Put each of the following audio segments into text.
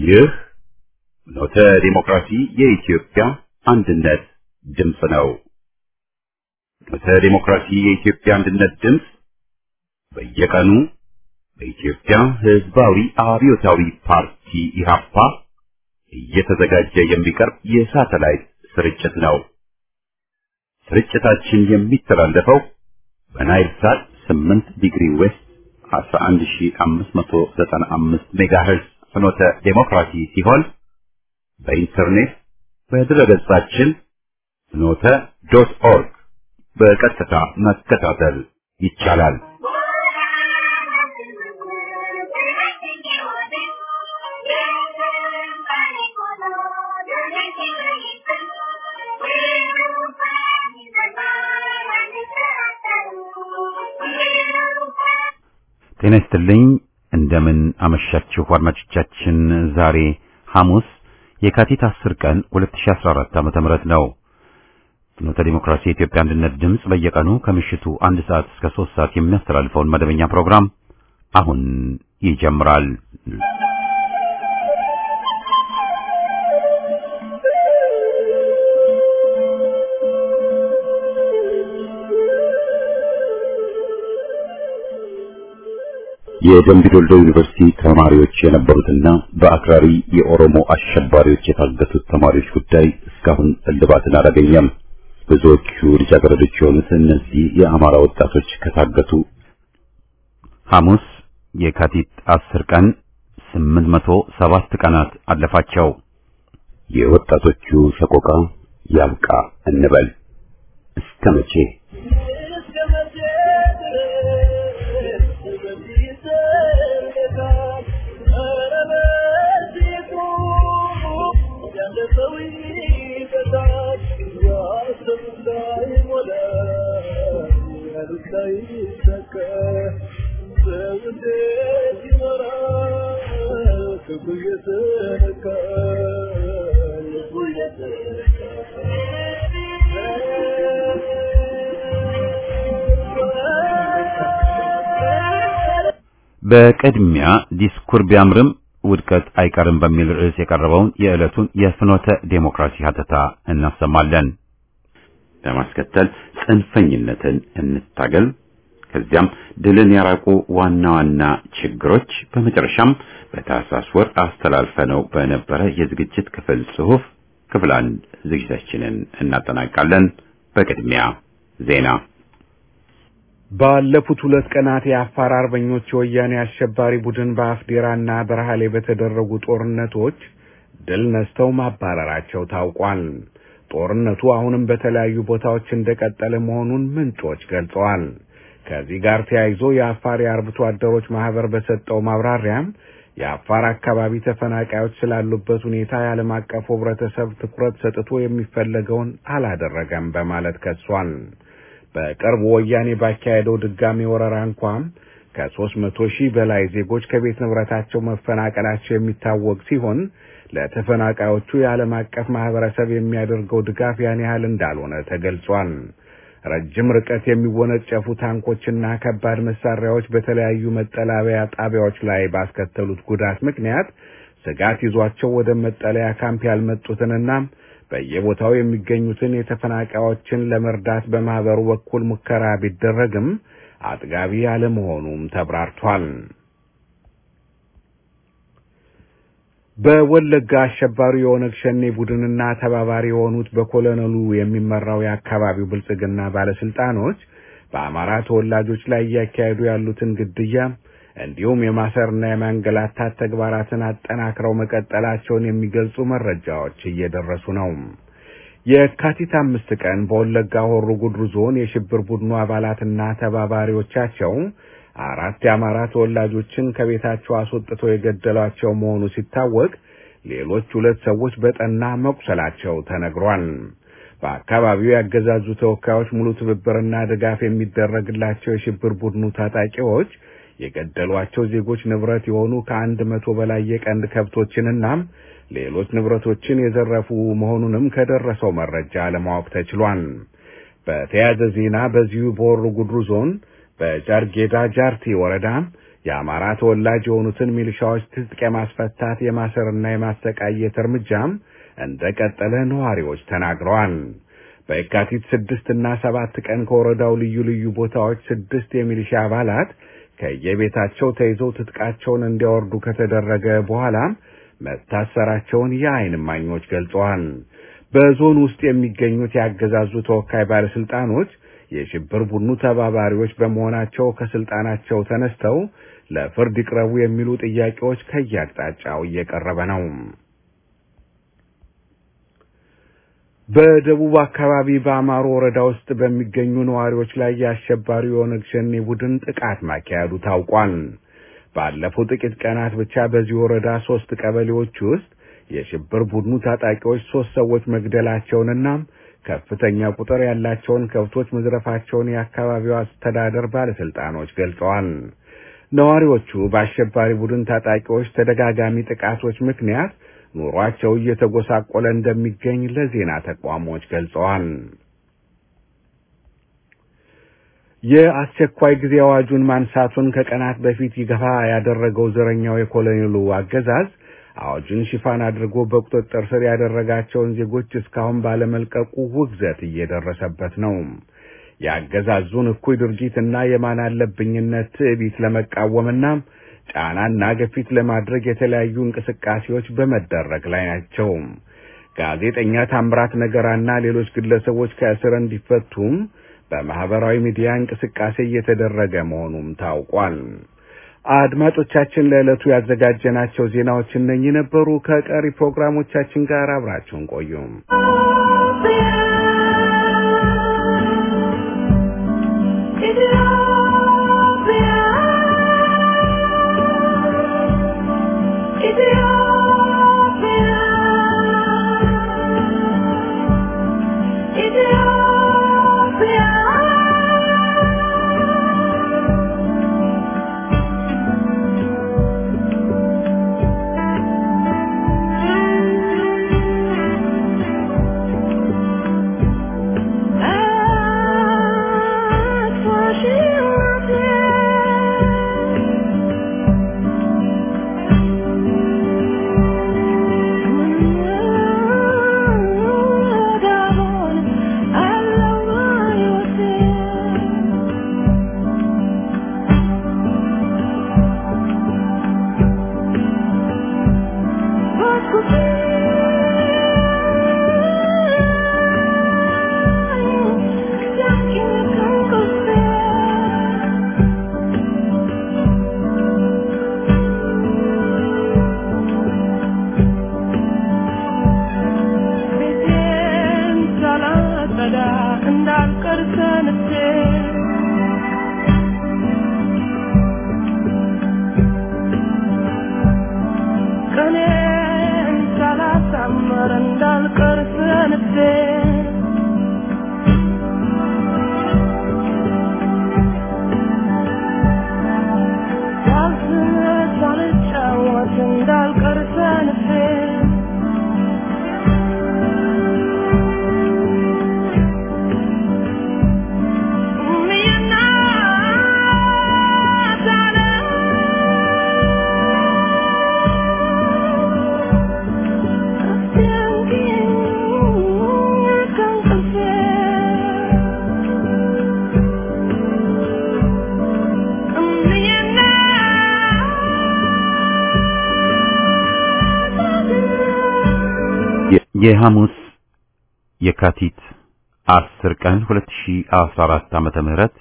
ይህ ኖተ ዲሞክራሲ የኢትዮጵያ አንድነት ድምፅ ነው። ኖተ ዲሞክራሲ የኢትዮጵያ አንድነት ድምፅ በየቀኑ በኢትዮጵያ ሕዝባዊ አብዮታዊ ፓርቲ ኢህአፓ እየተዘጋጀ የሚቀርብ የሳተላይት ስርጭት ነው። ስርጭታችን የሚተላለፈው በናይል ሳት 8 ዲግሪ ዌስት 11595 ሜጋሄርዝ ፍኖተ ዴሞክራሲ ሲሆን በኢንተርኔት በድረገጻችን ፍኖተ ዶት ኦርግ በቀጥታ መከታተል ይቻላል። ጤና ይስጥልኝ። እንደምን አመሻችሁ አድማጮቻችን። ዛሬ ሐሙስ የካቲት 10 ቀን 2014 ዓመተ ምህረት ነው። ፍኖተ ዲሞክራሲ የኢትዮጵያ አንድነት ድምፅ በየቀኑ ከምሽቱ አንድ ሰዓት እስከ 3 ሰዓት የሚያስተላልፈውን መደበኛ ፕሮግራም አሁን ይጀምራል። የደምቢ ዶልዶ ዩኒቨርሲቲ ተማሪዎች የነበሩትና በአክራሪ የኦሮሞ አሸባሪዎች የታገቱት ተማሪዎች ጉዳይ እስካሁን እልባትን አላገኘም። ብዙዎቹ ልጃገረዶች የሆኑት እነዚህ የአማራ ወጣቶች ከታገቱ ሐሙስ የካቲት አስር ቀን ስምንት መቶ ሰባት ቀናት አለፋቸው። የወጣቶቹ ሰቆቃ ያብቃ እንበል እስከ መቼ? በቅድሚያ ዲስኩር ቢያምርም ውድቀት አይቀርም በሚል ርዕስ የቀረበውን የዕለቱን የፍኖተ ዴሞክራሲ ሀተታ እናሰማለን። በማስከተል ጽንፈኝነትን እንታገል፣ ከዚያም ድልን ያራቁ ዋና ዋና ችግሮች፣ በመጨረሻም በታህሳስ ወር አስተላልፈነው በነበረ የዝግጅት ክፍል ጽሑፍ ክፍል አንድ ዝግጅታችንን እናጠናቃለን። በቅድሚያ ዜና ባለፉት ሁለት ቀናት የአፋር አርበኞች የወያኔ አሸባሪ ቡድን በአፍዴራና በረሃሌ በተደረጉ ጦርነቶች ድል ነስተው ማባረራቸው ታውቋል። ጦርነቱ አሁንም በተለያዩ ቦታዎች እንደቀጠለ መሆኑን ምንጮች ገልጸዋል። ከዚህ ጋር ተያይዞ የአፋር የአርብቶ አደሮች ማህበር በሰጠው ማብራሪያም የአፋር አካባቢ ተፈናቃዮች ስላሉበት ሁኔታ የዓለም አቀፉ ሕብረተሰብ ትኩረት ሰጥቶ የሚፈለገውን አላደረገም በማለት ከሷል። በቅርቡ ወያኔ ባካሄደው ድጋሚ ወረራ እንኳን ከሦስት መቶ ሺህ በላይ ዜጎች ከቤት ንብረታቸው መፈናቀላቸው የሚታወቅ ሲሆን ለተፈናቃዮቹ የዓለም አቀፍ ማህበረሰብ የሚያደርገው ድጋፍ ያን ያህል እንዳልሆነ ተገልጿል። ረጅም ርቀት የሚወነጨፉ ታንኮችና ከባድ መሳሪያዎች በተለያዩ መጠለያ ጣቢያዎች ላይ ባስከተሉት ጉዳት ምክንያት ስጋት ይዟቸው ወደ መጠለያ ካምፕ ያልመጡትንና በየቦታው የሚገኙትን የተፈናቃዮችን ለመርዳት በማህበሩ በኩል ሙከራ ቢደረግም አጥጋቢ አለመሆኑም ተብራርቷል። በወለጋ አሸባሪ የኦነግ ሸኔ ቡድንና ተባባሪ የሆኑት በኮሎኔሉ የሚመራው የአካባቢው ብልጽግና ባለስልጣኖች በአማራ ተወላጆች ላይ እያካሄዱ ያሉትን ግድያ እንዲሁም የማሰርና የማንገላታት ተግባራትን አጠናክረው መቀጠላቸውን የሚገልጹ መረጃዎች እየደረሱ ነው። የካቲት አምስት ቀን በወለጋ ሆሮ ጉድሩ ዞን የሽብር ቡድኑ አባላትና ተባባሪዎቻቸው አራት የአማራ ተወላጆችን ከቤታቸው አስወጥተው የገደሏቸው መሆኑ ሲታወቅ ሌሎች ሁለት ሰዎች በጠና መቁሰላቸው ተነግሯል። በአካባቢው ያገዛዙ ተወካዮች ሙሉ ትብብርና ድጋፍ የሚደረግላቸው የሽብር ቡድኑ ታጣቂዎች የገደሏቸው ዜጎች ንብረት የሆኑ ከአንድ መቶ በላይ የቀንድ ከብቶችንና ሌሎች ንብረቶችን የዘረፉ መሆኑንም ከደረሰው መረጃ ለማወቅ ተችሏል። በተያያዘ ዜና በዚሁ በሆሮ ጉድሩ ዞን በጃርጌዳ ጃርቲ ወረዳ የአማራ ተወላጅ የሆኑትን ሚሊሻዎች ትጥቅ የማስፈታት የማሰርና የማሰቃየት እርምጃም እንደቀጠለ ነዋሪዎች ተናግረዋል። በየካቲት ስድስት እና ሰባት ቀን ከወረዳው ልዩ ልዩ ቦታዎች ስድስት የሚሊሻ አባላት ከየቤታቸው ተይዘው ትጥቃቸውን እንዲያወርዱ ከተደረገ በኋላም መታሰራቸውን የዓይን እማኞች ገልጸዋል። በዞን ውስጥ የሚገኙት ያገዛዙ ተወካይ ባለስልጣኖች የሽብር ቡድኑ ተባባሪዎች በመሆናቸው ከስልጣናቸው ተነስተው ለፍርድ ይቅረቡ የሚሉ ጥያቄዎች ከየአቅጣጫው እየቀረበ ነው። በደቡብ አካባቢ በአማሮ ወረዳ ውስጥ በሚገኙ ነዋሪዎች ላይ የአሸባሪው የኦነግ ሸኔ ቡድን ጥቃት ማካሄዱ ታውቋል። ባለፉት ጥቂት ቀናት ብቻ በዚህ ወረዳ ሶስት ቀበሌዎች ውስጥ የሽብር ቡድኑ ታጣቂዎች ሶስት ሰዎች መግደላቸውንና ከፍተኛ ቁጥር ያላቸውን ከብቶች መዝረፋቸውን የአካባቢው አስተዳደር ባለስልጣኖች ገልጸዋል። ነዋሪዎቹ በአሸባሪ ቡድን ታጣቂዎች ተደጋጋሚ ጥቃቶች ምክንያት ኑሯቸው እየተጎሳቆለ እንደሚገኝ ለዜና ተቋሞች ገልጸዋል። የአስቸኳይ ጊዜ አዋጁን ማንሳቱን ከቀናት በፊት ይገፋ ያደረገው ዘረኛው የኮሎኔሉ አገዛዝ አዋጁን ሽፋን አድርጎ በቁጥጥር ስር ያደረጋቸውን ዜጎች እስካሁን ባለመልቀቁ ውግዘት እየደረሰበት ነው። የአገዛዙን እኩይ ድርጊትና የማን አለብኝነት ትዕቢት ለመቃወምና ጫናና ግፊት ለማድረግ የተለያዩ እንቅስቃሴዎች በመደረግ ላይ ናቸው። ጋዜጠኛ ታምራት ነገራና ሌሎች ግለሰቦች ከእስር እንዲፈቱም በማህበራዊ ሚዲያ እንቅስቃሴ እየተደረገ መሆኑም ታውቋል። አድማጮቻችን ለዕለቱ ያዘጋጀናቸው ዜናዎች እነኚህ ነበሩ። ከቀሪ ፕሮግራሞቻችን ጋር አብራችሁን ቆዩም። የሐሙስ የካቲት 10 ቀን 2014 ዓመተ ምህረት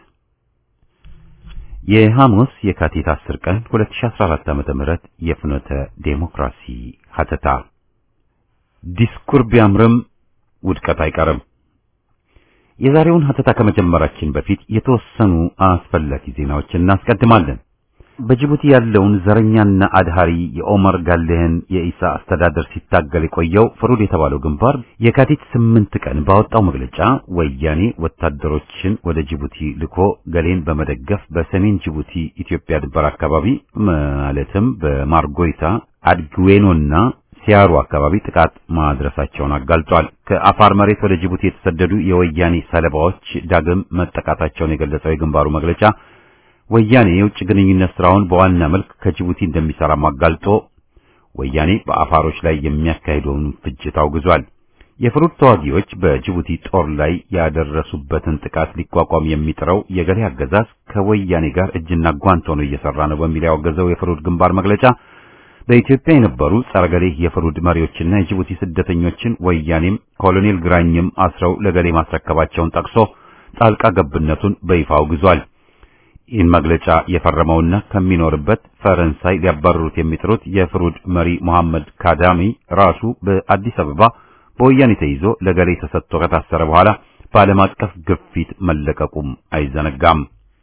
የሐሙስ የካቲት 10 ቀን 2014 ዓመተ ምህረት የፍኖተ ዴሞክራሲ ሀተታ ዲስኩር ቢያምርም ውድቀት አይቀርም። የዛሬውን ሀተታ ከመጀመራችን በፊት የተወሰኑ አስፈላጊ ዜናዎችን እናስቀድማለን። በጅቡቲ ያለውን ዘረኛና አድሃሪ የኦመር ጋሌህን የኢሳ አስተዳደር ሲታገል የቆየው ፍሩድ የተባለው ግንባር የካቲት ስምንት ቀን ባወጣው መግለጫ ወያኔ ወታደሮችን ወደ ጅቡቲ ልኮ ገሌን በመደገፍ በሰሜን ጅቡቲ ኢትዮጵያ ድንበር አካባቢ ማለትም በማርጎይታ አድግዌኖና ሲያሩ አካባቢ ጥቃት ማድረሳቸውን አጋልጧል። ከአፋር መሬት ወደ ጅቡቲ የተሰደዱ የወያኔ ሰለባዎች ዳግም መጠቃታቸውን የገለጸው የግንባሩ መግለጫ ወያኔ የውጭ ግንኙነት ስራውን በዋና መልክ ከጅቡቲ እንደሚሰራም አጋልጦ ወያኔ በአፋሮች ላይ የሚያካሂደውን ፍጅት አውግዟል። የፍሩድ ተዋጊዎች በጅቡቲ ጦር ላይ ያደረሱበትን ጥቃት ሊቋቋም የሚጥረው የገሌ አገዛዝ ከወያኔ ጋር እጅና ጓንት ሆኖ እየሰራ ነው በሚል ያወገዘው የፍሩድ ግንባር መግለጫ በኢትዮጵያ የነበሩ ጸረ ገሌ የፍሩድ መሪዎችና የጅቡቲ ስደተኞችን ወያኔም ኮሎኔል ግራኝም አስረው ለገሌ ማስረከባቸውን ጠቅሶ ጣልቃ ገብነቱን በይፋ አውግዟል። ይህን መግለጫ የፈረመውና ከሚኖርበት ፈረንሳይ ሊያባረሩት የሚጥሩት የፍሩድ መሪ መሐመድ ካዳሚ ራሱ በአዲስ አበባ በወያኔ ተይዞ ለገሌ ተሰጥቶ ከታሰረ በኋላ በዓለም አቀፍ ግፊት መለቀቁም አይዘነጋም።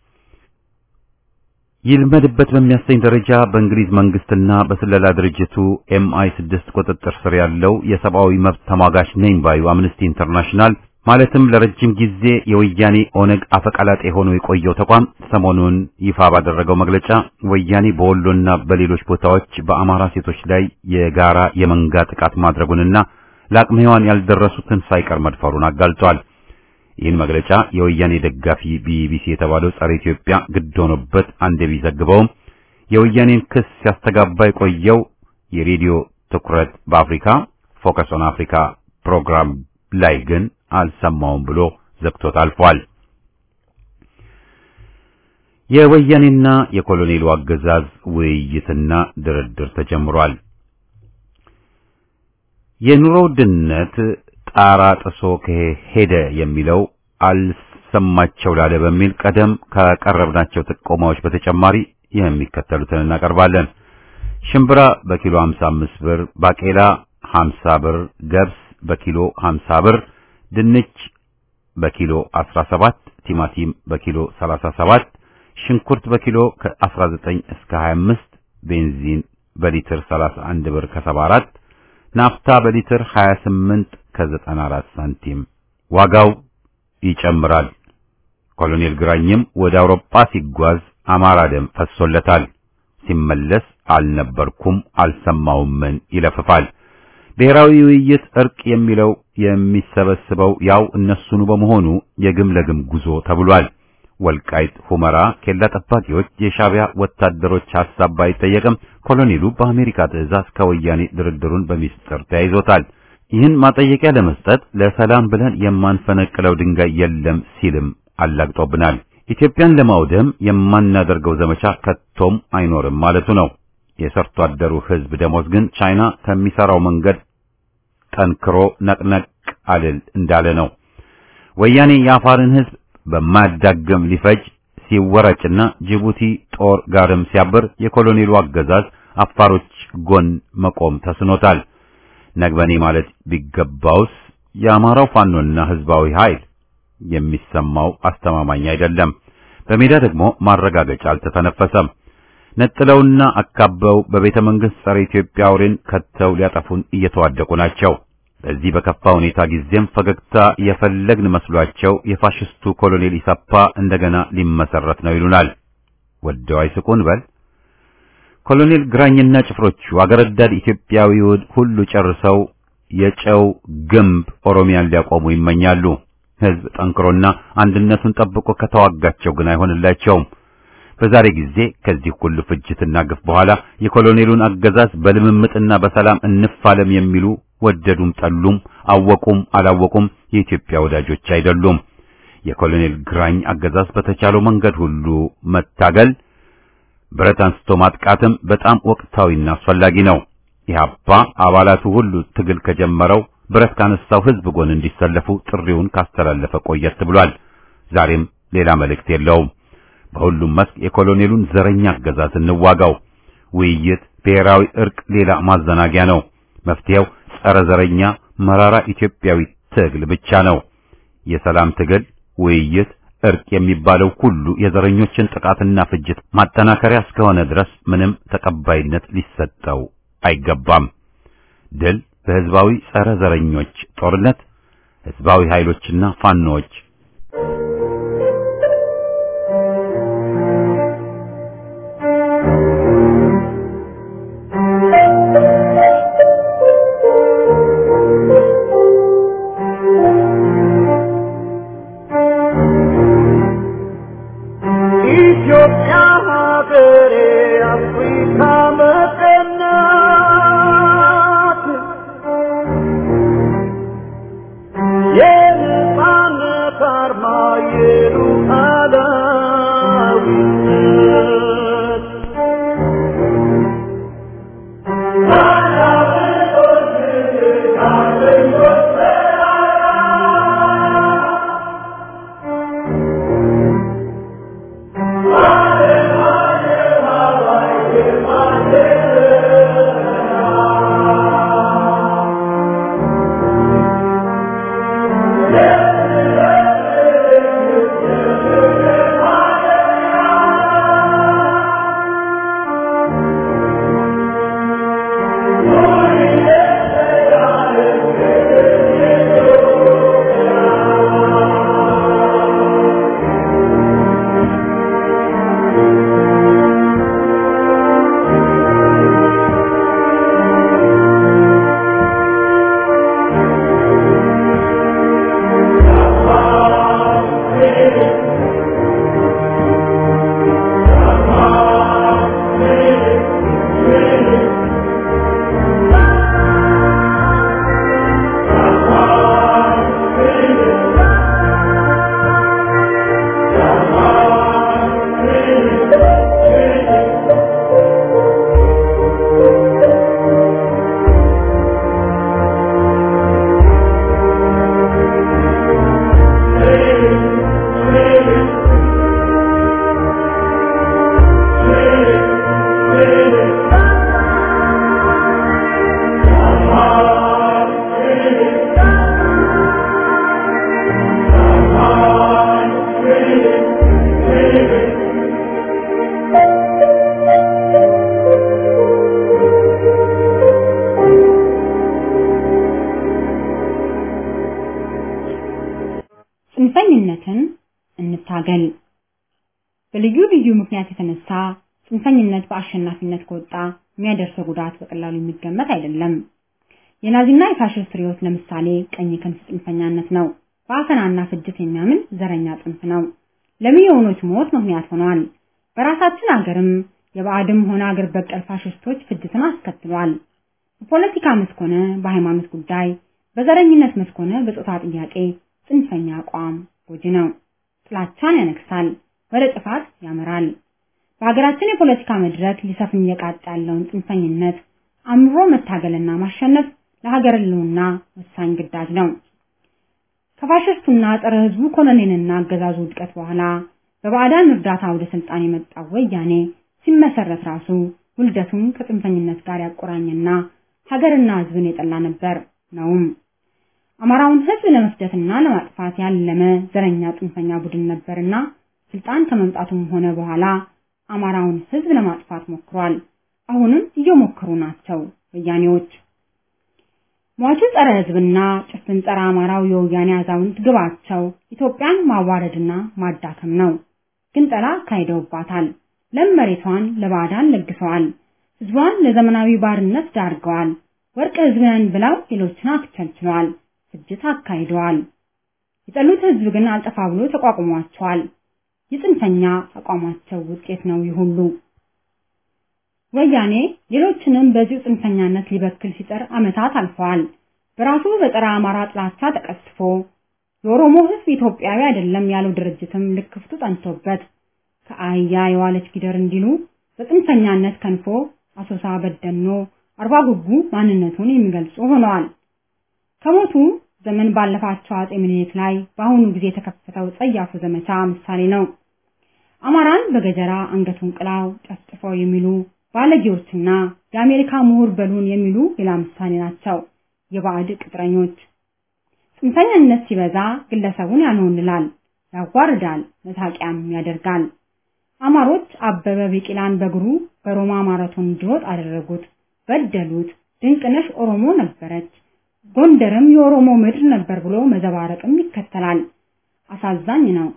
ይልመድበት በሚያሰኝ ደረጃ በእንግሊዝ መንግስትና በስለላ ድርጅቱ ኤምአይ ስድስት ቁጥጥር ስር ያለው የሰብአዊ መብት ተሟጋች ነኝ ባዩ አምነስቲ ኢንተርናሽናል ማለትም ለረጅም ጊዜ የወያኔ ኦነግ አፈቀላጤ ሆኖ የቆየው ተቋም ሰሞኑን ይፋ ባደረገው መግለጫ ወያኔ በወሎና በሌሎች ቦታዎች በአማራ ሴቶች ላይ የጋራ የመንጋ ጥቃት ማድረጉንና ለአቅመ ሔዋን ያልደረሱትን ሳይቀር መድፈሩን አጋልጧል። ይህን መግለጫ የወያኔ ደጋፊ ቢቢሲ የተባለው ጸረ ኢትዮጵያ ግድ ሆኖበት አንድ ቢዘግበውም የወያኔን ክስ ሲያስተጋባ የቆየው የሬዲዮ ትኩረት በአፍሪካ ፎከስ ኦን አፍሪካ ፕሮግራም ላይ ግን አልሰማውም ብሎ ዘግቶት አልፏል። የወያኔና የኮሎኔሉ አገዛዝ ውይይትና ድርድር ተጀምሯል። የኑሮ ውድነት ጣራ ጥሶ ከሄደ የሚለው አልሰማቸው ላለ በሚል ቀደም ካቀረብናቸው ጥቆማዎች በተጨማሪ የሚከተሉትን እናቀርባለን። ሽምብራ በኪሎ 55 ብር፣ ባቄላ 50 ብር፣ ገብስ በኪሎ 50 ብር፣ ድንች በኪሎ 17፣ ቲማቲም በኪሎ 37፣ ሽንኩርት በኪሎ ከ19 እስከ 25፣ ቤንዚን በሊትር 31 ብር ከ74 ናፍታ በሊትር 28 ከ94 ሳንቲም ዋጋው ይጨምራል። ኮሎኔል ግራኝም ወደ አውሮፓ ሲጓዝ አማራ ደም ፈሶለታል። ሲመለስ አልነበርኩም አልሰማውምን ይለፍፋል። ብሔራዊ ውይይት እርቅ የሚለው የሚሰበስበው ያው እነሱኑ በመሆኑ የግም ለግም ጉዞ ተብሏል። ወልቃይት ሁመራ ኬላ ጠባቂዎች የሻቢያ ወታደሮች ሐሳብ ባይጠየቅም ኮሎኔሉ በአሜሪካ ትዕዛዝ ከወያኔ ድርድሩን በሚስጥር ተያይዞታል። ይህን ማጠየቂያ ለመስጠት ለሰላም ብለን የማንፈነቅለው ድንጋይ የለም ሲልም አላግጦብናል። ኢትዮጵያን ለማውደም የማናደርገው ዘመቻ ከቶም አይኖርም ማለቱ ነው። የሰርቶ አደሩ ሕዝብ ደሞዝ ግን ቻይና ከሚሰራው መንገድ ጠንክሮ ነቅነቅ አልል እንዳለ ነው። ወያኔ የአፋርን ሕዝብ በማያዳግም ሊፈጅ ሲወረጭና ጅቡቲ ጦር ጋርም ሲያብር የኮሎኔሉ አገዛዝ አፋሮች ጎን መቆም ተስኖታል። ነግበኔ ማለት ቢገባውስ የአማራው ፋኖና ህዝባዊ ኃይል የሚሰማው አስተማማኝ አይደለም። በሜዳ ደግሞ ማረጋገጫ አልተተነፈሰም። ነጥለውና አካበው በቤተ መንግሥት ጸረ ኢትዮጵያ አውሬን ከተው ሊያጠፉን እየተዋደቁ ናቸው። በዚህ በከፋ ሁኔታ ጊዜም ፈገግታ የፈለግን መስሏቸው የፋሽስቱ ኮሎኔል ኢሰፓ እንደገና ሊመሰረት ነው ይሉናል። ወደው አይስቁን በል ኮሎኔል ግራኝና ጭፍሮቹ አገር ወዳድ ኢትዮጵያዊውን ሁሉ ጨርሰው የጨው ግንብ ኦሮሚያን ሊያቆሙ ይመኛሉ። ህዝብ ጠንክሮና አንድነቱን ጠብቆ ከተዋጋቸው ግን አይሆንላቸውም። በዛሬ ጊዜ ከዚህ ሁሉ ፍጅትና ግፍ በኋላ የኮሎኔሉን አገዛዝ በልምምጥና በሰላም እንፋለም የሚሉ ወደዱም ጠሉም አወቁም አላወቁም የኢትዮጵያ ወዳጆች አይደሉም። የኮሎኔል ግራኝ አገዛዝ በተቻለው መንገድ ሁሉ መታገል ብረት አንስቶ ማጥቃትም በጣም ወቅታዊና አስፈላጊ ነው። ኢህአፓ አባላቱ ሁሉ ትግል ከጀመረው ብረት ካነሳው ህዝብ ጎን እንዲሰለፉ ጥሪውን ካስተላለፈ ቆየት ብሏል። ዛሬም ሌላ መልእክት የለውም። በሁሉም መስክ የኮሎኔሉን ዘረኛ አገዛዝ እንዋጋው። ውይይት፣ ብሔራዊ እርቅ ሌላ ማዘናጊያ ነው። መፍትሄው ጸረ ዘረኛ መራራ ኢትዮጵያዊ ትግል ብቻ ነው። የሰላም ትግል፣ ውይይት፣ እርቅ የሚባለው ሁሉ የዘረኞችን ጥቃትና ፍጅት ማጠናከሪያ እስከሆነ ድረስ ምንም ተቀባይነት ሊሰጠው አይገባም። ድል በህዝባዊ ጸረ ዘረኞች ጦርነት፣ ህዝባዊ ኃይሎችና ፋኖዎች ኢትዮጵያ ጽንፈኝነትን እንታገል። በልዩ ልዩ ምክንያት የተነሳ ጽንፈኝነት በአሸናፊነት ከወጣ የሚያደርሰው ጉዳት በቀላሉ የሚገመት አይደለም። የናዚና የፋሽስት ርዕዮት ለምሳሌ ቀኝ ክንፍ ጽንፈኛነት ነው። በአፈናና ፍጅት የሚያምን ዘረኛ ጽንፍ ነው። ለሚሊዮኖች ሞት ምክንያት ሆኗል። በራሳችን አገርም የባዕድም ሆነ አገር በቀል ፋሽስቶች ፍጅትን አስከትሏል። በፖለቲካ መስክ ሆነ በሃይማኖት ጉዳይ፣ በዘረኝነት መስክ ሆነ በጾታ ጥያቄ ጽንፈኛ አቋም ጎጂ ነው። ጥላቻን ያነግሳል፣ ወደ ጥፋት ያመራል። በሀገራችን የፖለቲካ መድረክ ሊሰፍን እየቃጣ ያለውን ጽንፈኝነት አምሮ መታገልና ማሸነፍ ለሀገር ሕልውና ወሳኝ ግዳጅ ነው። ከፋሽስቱና ጸረ ሕዝቡ ኮሎኔልና አገዛዙ ውድቀት በኋላ በባዕዳን እርዳታ ወደ ስልጣን የመጣው ወያኔ ሲመሰረት ራሱ ውልደቱን ከጽንፈኝነት ጋር ያቆራኘና ሀገርና ሕዝብን የጠላ ነበር ነውም። አማራውን ሕዝብ ለመፍጀትና ለማጥፋት ያለመ ዘረኛ ጽንፈኛ ቡድን ነበርና ስልጣን ከመምጣቱም ሆነ በኋላ አማራውን ሕዝብ ለማጥፋት ሞክሯል። አሁንም እየሞከሩ ናቸው ወያኔዎች። ሟቹ ጸረ ሕዝብና ጭፍን ጸረ አማራው የወያኔ አዛውንት ግባቸው ኢትዮጵያን ማዋረድና ማዳከም ነው። ግንጠላ አካሂደውባታል። ለም መሬቷን ለባዕዳን ለግሰዋል። ሕዝቧን ለዘመናዊ ባርነት ዳርገዋል። ወርቅ ሕዝብን ብለው ሌሎችን አክቸልችለዋል። ፍጅት አካሂደዋል። የጠሉት ሕዝብ ግን አልጠፋ ብሎ ተቋቁሟቸዋል። የጽንፈኛ አቋማቸው ውጤት ነው ይህ ሁሉ። ወያኔ ሌሎችንም በዚሁ ጽንፈኛነት ሊበክል ሲጠር ዓመታት አልፈዋል። በራሱ በጸረ አማራ ጥላቻ ተቀስፎ የኦሮሞ ሕዝብ ኢትዮጵያዊ አይደለም ያለው ድርጅትም ልክፍቱ ጠንቶበት ከአህያ የዋለች ጊደር እንዲሉ በጽንፈኛነት ከንፎ አሶሳ፣ በደኖ፣ አርባ ጉጉ ማንነቱን የሚገልጹ ሆነዋል። ከሞቱ ዘመን ባለፋቸው አጼ ምኒልክ ላይ በአሁኑ ጊዜ የተከፈተው ጸያፉ ዘመቻ ምሳሌ ነው። አማራን በገጀራ አንገቱን ቅላው ጨፍጭፈው የሚሉ ባለጌዎችና የአሜሪካ ምሁር በሉን የሚሉ ሌላ ምሳሌ ናቸው። የባዕድ ቅጥረኞች ጽንፈኛነት ሲበዛ ግለሰቡን ያንሆንላል፣ ያዋርዳል፣ መሳቂያም ያደርጋል። አማሮች አበበ ቢቂላን በእግሩ በሮማ ማራቶን እንዲሮጥ አደረጉት፣ በደሉት። ድንቅነሽ ኦሮሞ ነበረች፣ ጎንደርም የኦሮሞ ምድር ነበር ብሎ መዘባረቅም ይከተላል። አሳዛኝ ነው።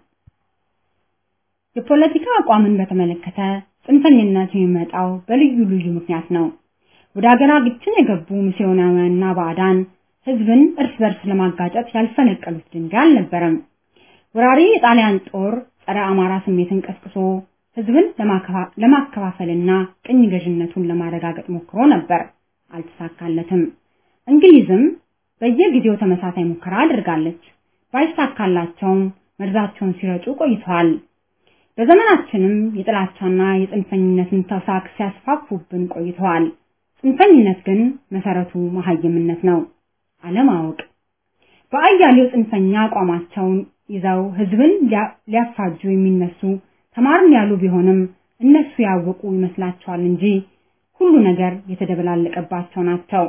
የፖለቲካ አቋምን በተመለከተ ጽንፈኝነት የሚመጣው በልዩ ልዩ ምክንያት ነው። ወደ ሀገራችን የገቡ ሚስዮናውያንና ባዕዳን ሕዝብን እርስ በርስ ለማጋጨት ያልፈነቀሉት ድንጋይ አልነበረም። ወራሪ የጣሊያን ጦር ጸረ አማራ ስሜትን ቀስቅሶ ሕዝብን ለማከፋፈልና ቅኝ ገዥነቱን ለማረጋገጥ ሞክሮ ነበር፣ አልተሳካለትም። እንግሊዝም በየጊዜው ተመሳሳይ ሙከራ አድርጋለች። ባይሳካላቸውም መርዛቸውን ሲረጩ ቆይተዋል። በዘመናችንም የጥላቻና የጽንፈኝነትን ተውሳክ ሲያስፋፉብን ቆይተዋል። ጽንፈኝነት ግን መሰረቱ መሀይምነት ነው፣ አለማወቅ። በአያሌው ጽንፈኛ አቋማቸውን ይዘው ህዝብን ሊያፋጁ የሚነሱ ተማርን ያሉ ቢሆንም እነሱ ያወቁ ይመስላቸዋል እንጂ ሁሉ ነገር የተደበላለቀባቸው ናቸው።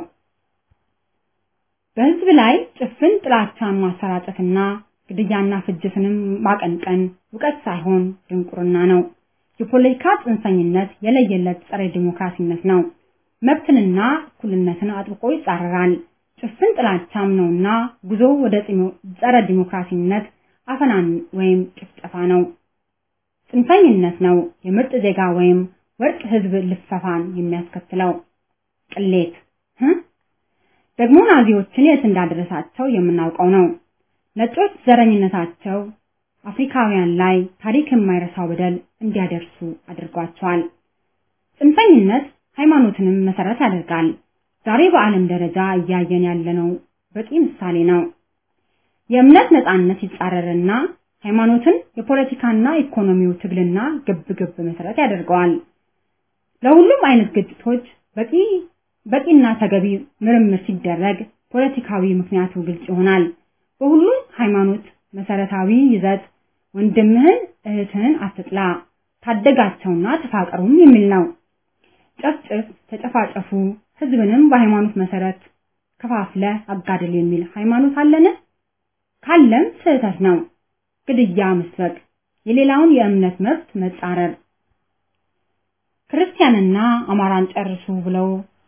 በህዝብ ላይ ጭፍን ጥላቻን ማሰራጨትና ግድያና ፍጅትንም ማቀንቀን እውቀት ሳይሆን ድንቁርና ነው። የፖለቲካ ጽንፈኝነት የለየለት ጸረ ዲሞክራሲነት ነው። መብትንና እኩልነትን አጥብቆ ይጻረራል። ጭፍን ጥላቻም ነውና ጉዞ ወደ ጸረ ዲሞክራሲነት አፈናን ወይም ጭፍጨፋ ነው። ጽንፈኝነት ነው የምርጥ ዜጋ ወይም ወርቅ ህዝብ ልፈፋን የሚያስከትለው። ቅሌት ደግሞ ናዚዎችን የት እንዳደረሳቸው የምናውቀው ነው። ነጮች ዘረኝነታቸው አፍሪካውያን ላይ ታሪክ የማይረሳው በደል እንዲያደርሱ አድርጓቸዋል። ጽንፈኝነት ሃይማኖትንም መሰረት ያደርጋል። ዛሬ በዓለም ደረጃ እያየን ያለነው በቂ ምሳሌ ነው። የእምነት ነጻነት ይጻረርና ሃይማኖትን የፖለቲካና ኢኮኖሚው ትግልና ግብ ግብ መሰረት ያደርገዋል። ለሁሉም አይነት ግጭቶች በቂ በቂና ተገቢ ምርምር ሲደረግ ፖለቲካዊ ምክንያቱ ግልጽ ይሆናል። በሁሉም ሃይማኖት መሰረታዊ ይዘት ወንድምህን እህትህን አትጥላ፣ ታደጋቸውና ተፋቀሩም የሚል ነው። ጨፍጭፍ፣ ተጨፋጨፉ፣ ህዝብንም በሃይማኖት መሰረት ከፋፍለ አጋድል የሚል ሃይማኖት አለን? ካለም ስህተት ነው። ግድያ መስበክ፣ የሌላውን የእምነት መብት መጻረር፣ ክርስቲያንና አማራን ጨርሱ ብለው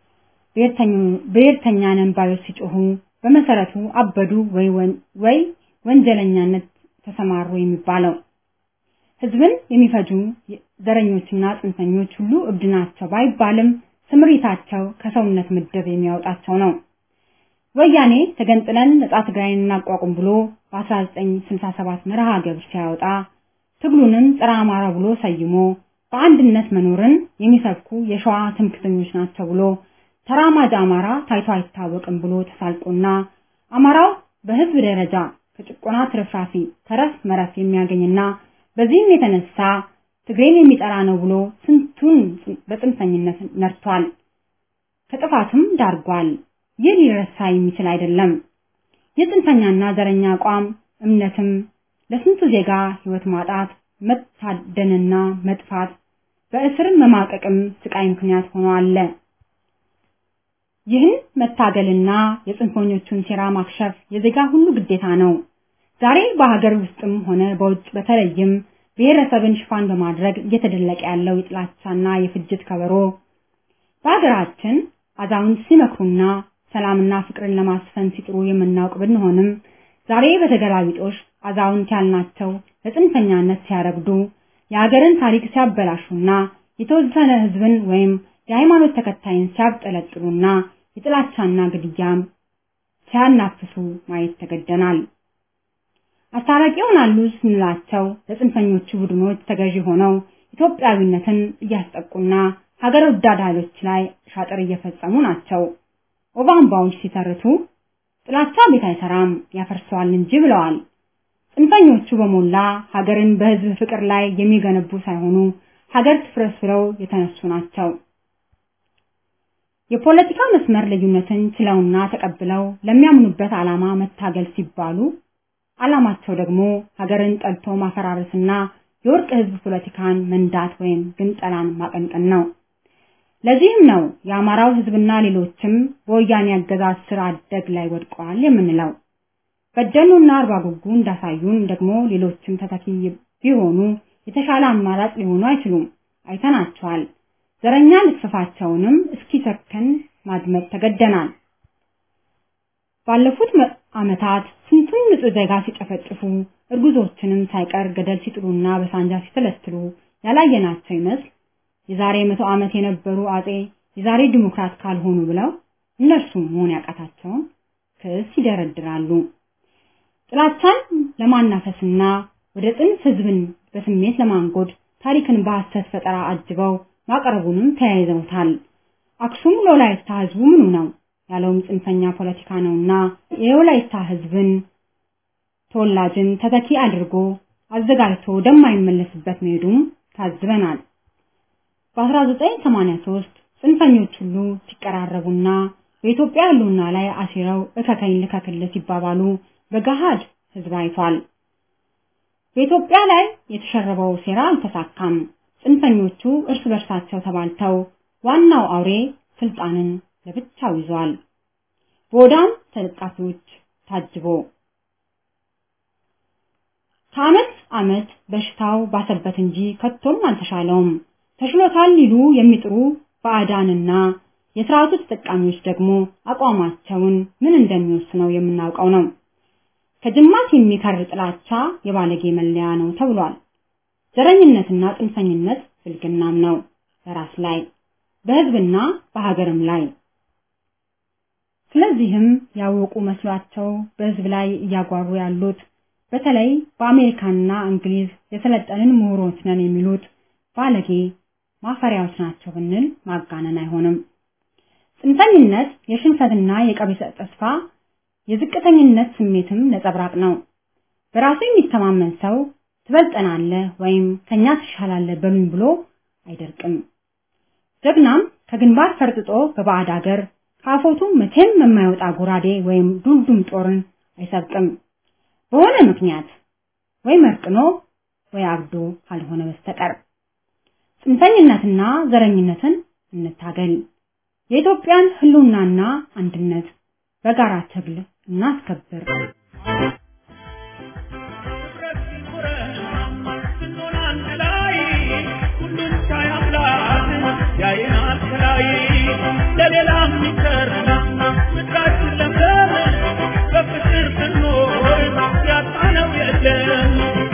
ብሔርተኛ ነን ባዮች ሲጮሁ በመሰረቱ አበዱ ወይ ወይ ወንጀለኛነት ተሰማሩ የሚባለው ህዝብን የሚፈጁ ዘረኞችና ጽንፈኞች ሁሉ እብድ ናቸው ባይባልም ስምሪታቸው ከሰውነት ምድብ የሚያወጣቸው ነው። ወያኔ ተገንጥለን ነጻ ትግራይን እናቋቁም ብሎ በ1967 መርሃ ግብር ሲያወጣ ትግሉንም ጸረ አማራ ብሎ ሰይሞ በአንድነት መኖርን የሚሰብኩ የሸዋ ትምክተኞች ናቸው ብሎ ተራማጅ አማራ ታይቶ አይታወቅም ብሎ ተሳልቆና አማራው በህዝብ ደረጃ ከጭቆና ትርፍራፊ ተረፍ መረፍ የሚያገኝና በዚህም የተነሳ ትግሬን የሚጠራ ነው ብሎ ስንቱን በጽንፈኝነት ነርቷል፣ ከጥፋትም ዳርጓል። ይህ ሊረሳ የሚችል አይደለም። የጽንፈኛና ዘረኛ አቋም እምነትም ለስንቱ ዜጋ ህይወት ማጣት፣ መታደንና መጥፋት፣ በእስር መማቀቅም ስቃይ ምክንያት ሆኖ አለ። ይህን መታገልና የጽንፈኞቹን ሴራ ማክሸፍ የዜጋ ሁሉ ግዴታ ነው። ዛሬ በሀገር ውስጥም ሆነ በውጭ በተለይም ብሔረሰብን ሽፋን በማድረግ እየተደለቀ ያለው የጥላቻና የፍጅት ከበሮ በሀገራችን አዛውንት ሲመክሩና ሰላምና ፍቅርን ለማስፈን ሲጥሩ የምናውቅ ብንሆንም ዛሬ በተገላቢጦሽ አዛውንት ያልናቸው ለጽንፈኛነት ሲያረግዱ የሀገርን ታሪክ ሲያበላሹና የተወሰነ ህዝብን ወይም የሃይማኖት ተከታይን ሲያብጠለጥሉና የጥላቻና ግድያም ሲያናፍሱ ማየት ተገደናል። አስታራቂ ይሆናሉ ስንላቸው ለጽንፈኞቹ ቡድኖች ተገዢ ሆነው ኢትዮጵያዊነትን እያስጠቁና ሀገር ወዳድ ኃይሎች ላይ ሻጥር እየፈጸሙ ናቸው። ኦባምባዎች ሲተርቱ ጥላቻ ቤት አይሰራም ያፈርሰዋል እንጂ ብለዋል። ጽንፈኞቹ በሞላ ሀገርን በህዝብ ፍቅር ላይ የሚገነቡ ሳይሆኑ ሀገር ትፍረስ ብለው የተነሱ ናቸው። የፖለቲካ መስመር ልዩነትን ችለውና ተቀብለው ለሚያምኑበት ዓላማ መታገል ሲባሉ ዓላማቸው ደግሞ ሀገርን ጠልቶ ማፈራረስና የወርቅ ህዝብ ፖለቲካን መንዳት ወይም ግንጠላን ማቀንቀን ነው። ለዚህም ነው የአማራው ህዝብና ሌሎችም በወያኔ አገዛዝ ስር አደግ ላይ ወድቀዋል የምንለው። በደሉና አርባ ጉጉ እንዳሳዩን ደግሞ ሌሎችም ተተኪ ቢሆኑ የተሻለ አማራጭ ሊሆኑ አይችሉም። አይተናቸዋል። ዘረኛ ልክፍፋቸውንም እስኪሰከን ማድመጥ ተገደናል። ባለፉት ዓመታት ስንቱን ንጹህ ዜጋ ሲጨፈጭፉ እርጉዞችንም ሳይቀር ገደል ሲጥሉና በሳንጃ ሲተለትሉ ያላየናቸው ይመስል የዛሬ መቶ ዓመት የነበሩ አጼ የዛሬ ዲሞክራት ካልሆኑ ብለው እነርሱ መሆን ያቃታቸውን ክስ ይደረድራሉ። ጥላቻን ለማናፈስና ወደ ጥንት ህዝብን በስሜት ለማንጎድ ታሪክን በሐሰት ፈጠራ አጅበው ማቅረቡንም ተያይዘውታል። አክሱም ለወላይታ ህዝቡ ምኑ ነው ያለውም ጽንፈኛ ፖለቲካ ነውና የወላይታ ህዝብን ተወላጅን ተተኪ አድርጎ አዘጋጅቶ ወደማይመለስበት መሄዱም ታዝበናል። በ1983 ጽንፈኞች ሁሉ ሲቀራረቡና በኢትዮጵያ ህልውና ላይ አሲረው እከከኝ ልከክል ሲባባሉ በገሃድ ህዝብ አይቷል። በኢትዮጵያ ላይ የተሸረበው ሴራ አልተሳካም። ጽንፈኞቹ እርስ በርሳቸው ተባልተው ዋናው አውሬ ስልጣንን ለብቻው ይዟል። በወዳም ተለጣፊዎች ታጅቦ ከዓመት ዓመት በሽታው ባሰበት እንጂ ከቶም አልተሻለውም። ተሽሎታል ሊሉ የሚጥሩ ባዕዳንና የስርዓቱ ተጠቃሚዎች ደግሞ አቋማቸውን ምን እንደሚወስነው የምናውቀው ነው። ከጅማት የሚከር ጥላቻ የባለጌ መለያ ነው ተብሏል። ዘረኝነትና ጽንፈኝነት ብልግናም ነው በራስ ላይ በህዝብና በሀገርም ላይ። ስለዚህም ያወቁ መስሏቸው በህዝብ ላይ እያጓሩ ያሉት በተለይ በአሜሪካና እንግሊዝ የሰለጠንን ምሁሮች ነን የሚሉት ባለጌ ማፈሪያዎች ናቸው ብንል ማጋነን አይሆንም። ጽንፈኝነት የሽንፈትና የቀቢጸ ተስፋ የዝቅተኝነት ስሜትም ነጸብራቅ ነው። በራሱ የሚተማመን ሰው ትበልጠናለህ ወይም ከኛ ትሻላለህ በሉኝ ብሎ አይደርቅም። ጀግናም ከግንባር ፈርጥጦ በባዕድ አገር ካፎቱ መቼም የማይወጣ ጎራዴ ወይም ዱልዱም ጦርን አይሰብቅም። በሆነ ምክንያት ወይ መርቅኖ ወይ አብዶ ካልሆነ በስተቀር ጽንፈኝነትና ዘረኝነትን እንታገል። የኢትዮጵያን ህልውናና አንድነት በጋራ ትግል እናስከብር። ለሌላ የሚቀር ምድራችን ለምለም በፍቅር ብንኖር ያጣነው የለም።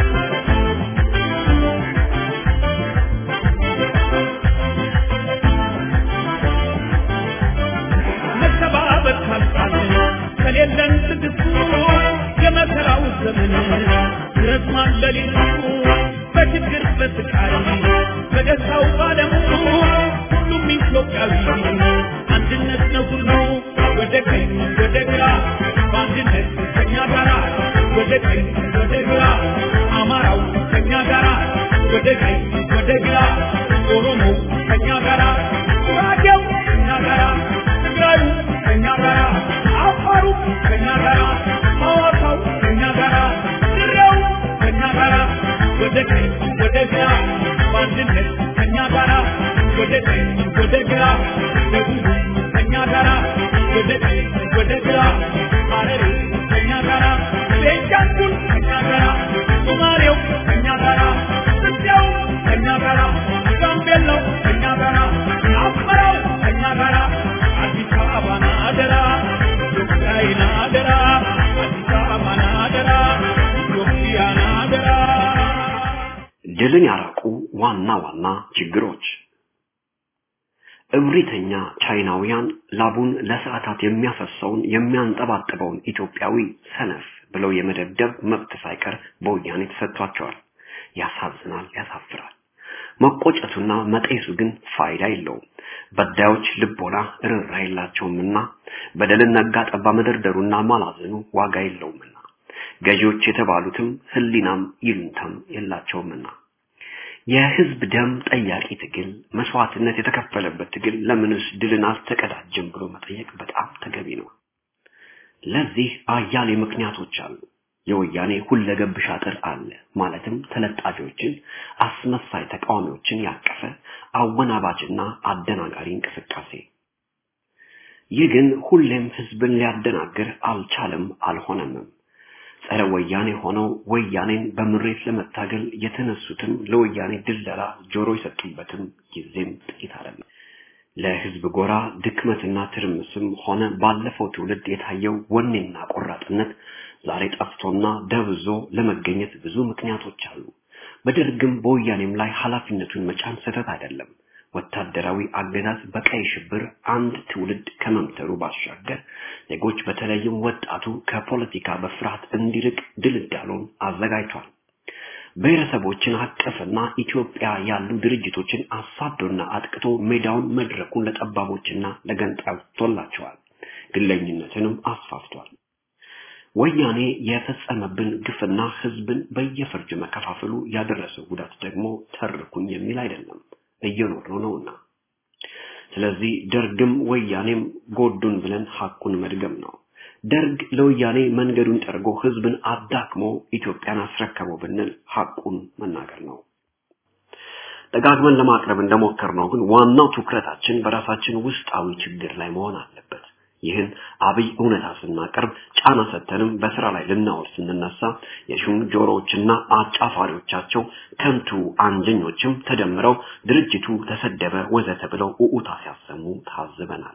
መተባበር ካልቻልን ከሌለን ትዕግስቱ የመከራው ዘመን ይረዝማል ሌሊቱ በችግር በስቃይ በደስታው ባለሙ ሁሉም ኢትዮጵያዊ አንድነት ነው ሁሉ ወደ ቀኝ ወደ ግራ በአንድነት ከኛ ጋራ ወደ ቀኝ ወደ ግራ አማራው ከኛ ጋራ ወደ ቀኝ ወደ ግራ ኦሮሞ ከኛ ጋራ ጉራጌው ከኛ ጋራ ትግራዩ ከኛ ጋራ አፋሩ ከኛ ጋራ ሐዋሳው ከኛ ጋራ ድሬው ከኛ ጋራ ወደ ቀኝ ወደ ግራ በአንድነት ከኛ ጋራ ወደ ቀኝ ወደ ግራ ደቡብ ከኛ ጋራ ወደ ቀኝ ወደ ግራ ሐረሪ ከኛ ጋራ ቤንሻንጉል ከኛ ጋራ ሶማሌው ከኛ ጋራ ኢትዮጵያው ከኛ ጋራ ጋምቤላው ከኛ ጋራ አማራው ከኛ ጋራ አዲስ አበባን አደራ ኢትዮጵያን አደራ አዲስ አበባን አደራ ኢትዮጵያን አደራ ድልን ያራቁ ዋና ዋና ችግሮች እብሪተኛ ቻይናውያን ላቡን ለሰዓታት የሚያፈሰውን የሚያንጠባጥበውን ኢትዮጵያዊ ሰነፍ ብለው የመደብደብ መብት ሳይቀር በወያኔ ተሰጥቷቸዋል። ያሳዝናል፣ ያሳፍራል። መቆጨቱና መጤሱ ግን ፋይዳ የለውም። በዳዮች ልቦና ርኅራ የላቸውምና በደልን ነጋ ጠባ መደርደሩና ማላዘኑ ዋጋ የለውምና ገዢዎች የተባሉትም ህሊናም ይሉንታም የላቸውምና የህዝብ ደም ጠያቂ ትግል መስዋዕትነት የተከፈለበት ትግል ለምንስ ድልን አልተቀዳጀም ብሎ መጠየቅ በጣም ተገቢ ነው። ለዚህ አያሌ ምክንያቶች አሉ። የወያኔ ሁለገብ ሻጥር አለ። ማለትም ተለጣፊዎችን፣ አስመሳይ ተቃዋሚዎችን ያቀፈ አወናባጅና አደናጋሪ እንቅስቃሴ። ይህ ግን ሁሌም ህዝብን ሊያደናግር አልቻለም፣ አልሆነምም። ጸረ ወያኔ ሆነው ወያኔን በምሬት ለመታገል የተነሱትም ለወያኔ ድለላ ጆሮ የሰጡበትም ጊዜም ጥቂት አይደለም። ለህዝብ ጎራ ድክመትና ትርምስም ሆነ ባለፈው ትውልድ የታየው ወኔና ቆራጥነት ዛሬ ጠፍቶና ደብዞ ለመገኘት ብዙ ምክንያቶች አሉ። በደርግም በወያኔም ላይ ኃላፊነቱን መጫን ስህተት አይደለም። ወታደራዊ አገዛዝ በቀይ ሽብር አንድ ትውልድ ከመምተሩ ባሻገር ዜጎች በተለይም ወጣቱ ከፖለቲካ በፍርሃት እንዲርቅ ድልዳሎን አዘጋጅቷል። ብሔረሰቦችን አቀፍና ኢትዮጵያ ያሉ ድርጅቶችን አሳዶና አጥቅቶ ሜዳውን መድረኩን ለጠባቦችና ለገንጣዮች ቶላቸዋል። ግለኝነትንም አስፋፍቷል። ወያኔ የፈጸመብን ግፍና ህዝብን በየፈርጅ መከፋፈሉ ያደረሰው ጉዳት ደግሞ ተርኩኝ የሚል አይደለም፣ እየኖርነው ነውና። ስለዚህ ደርግም ወያኔም ጎዱን ብለን ሐቁን መድገም ነው። ደርግ ለወያኔ መንገዱን ጠርጎ ህዝብን አዳክሞ ኢትዮጵያን አስረከበው ብንል ሐቁን መናገር ነው። ደጋግመን ለማቅረብ እንደሞከርነው ግን ዋናው ትኩረታችን በራሳችን ውስጣዊ ችግር ላይ መሆን አለበት። ይህን አብይ እውነታ ስናቀርብ ጫና ሰተንም በስራ ላይ ልናወር ስንነሳ የሹም ጆሮዎችና አጫፋሪዎቻቸው ከንቱ አንጀኞችም ተደምረው ድርጅቱ ተሰደበ ወዘተ ብለው ኡኡታ ሲያሰሙ ታዝበናል።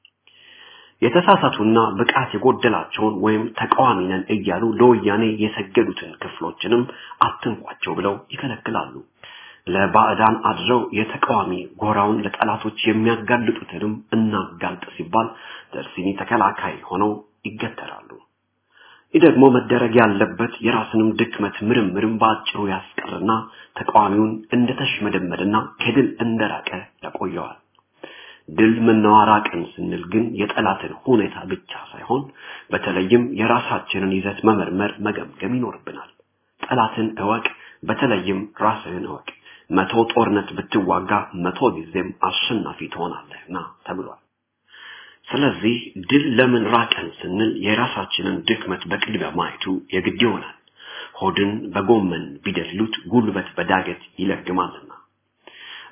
የተሳሳቱና ብቃት የጎደላቸውን ወይም ተቃዋሚ ነን እያሉ ለወያኔ የሰገዱትን ክፍሎችንም አትንኳቸው ብለው ይከለክላሉ። ለባዕዳን አድረው የተቃዋሚ ጎራውን ለጠላቶች የሚያጋልጡትንም እናጋልጥ ሲባል ደርሲኒ ተከላካይ ሆነው ይገተራሉ። ይህ ደግሞ መደረግ ያለበት የራስንም ድክመት ምርምርም በአጭሩ ያስቀርና ተቃዋሚውን እንደተሽመደመደና ከድል እንደራቀ ያቆየዋል። ድል መናዋራቅን ስንል ግን የጠላትን ሁኔታ ብቻ ሳይሆን በተለይም የራሳችንን ይዘት መመርመር መገምገም ይኖርብናል። ጠላትን እወቅ፣ በተለይም ራስህን እወቅ። መቶ ጦርነት ብትዋጋ መቶ ጊዜም አሸናፊ ትሆናለህና ተብሏል። ስለዚህ ድል ለምን ራቀን ስንል የራሳችንን ድክመት በቅድሚያ ማየቱ የግድ ይሆናል። ሆድን በጎመን ቢደልሉት ጉልበት በዳገት ይለግማልና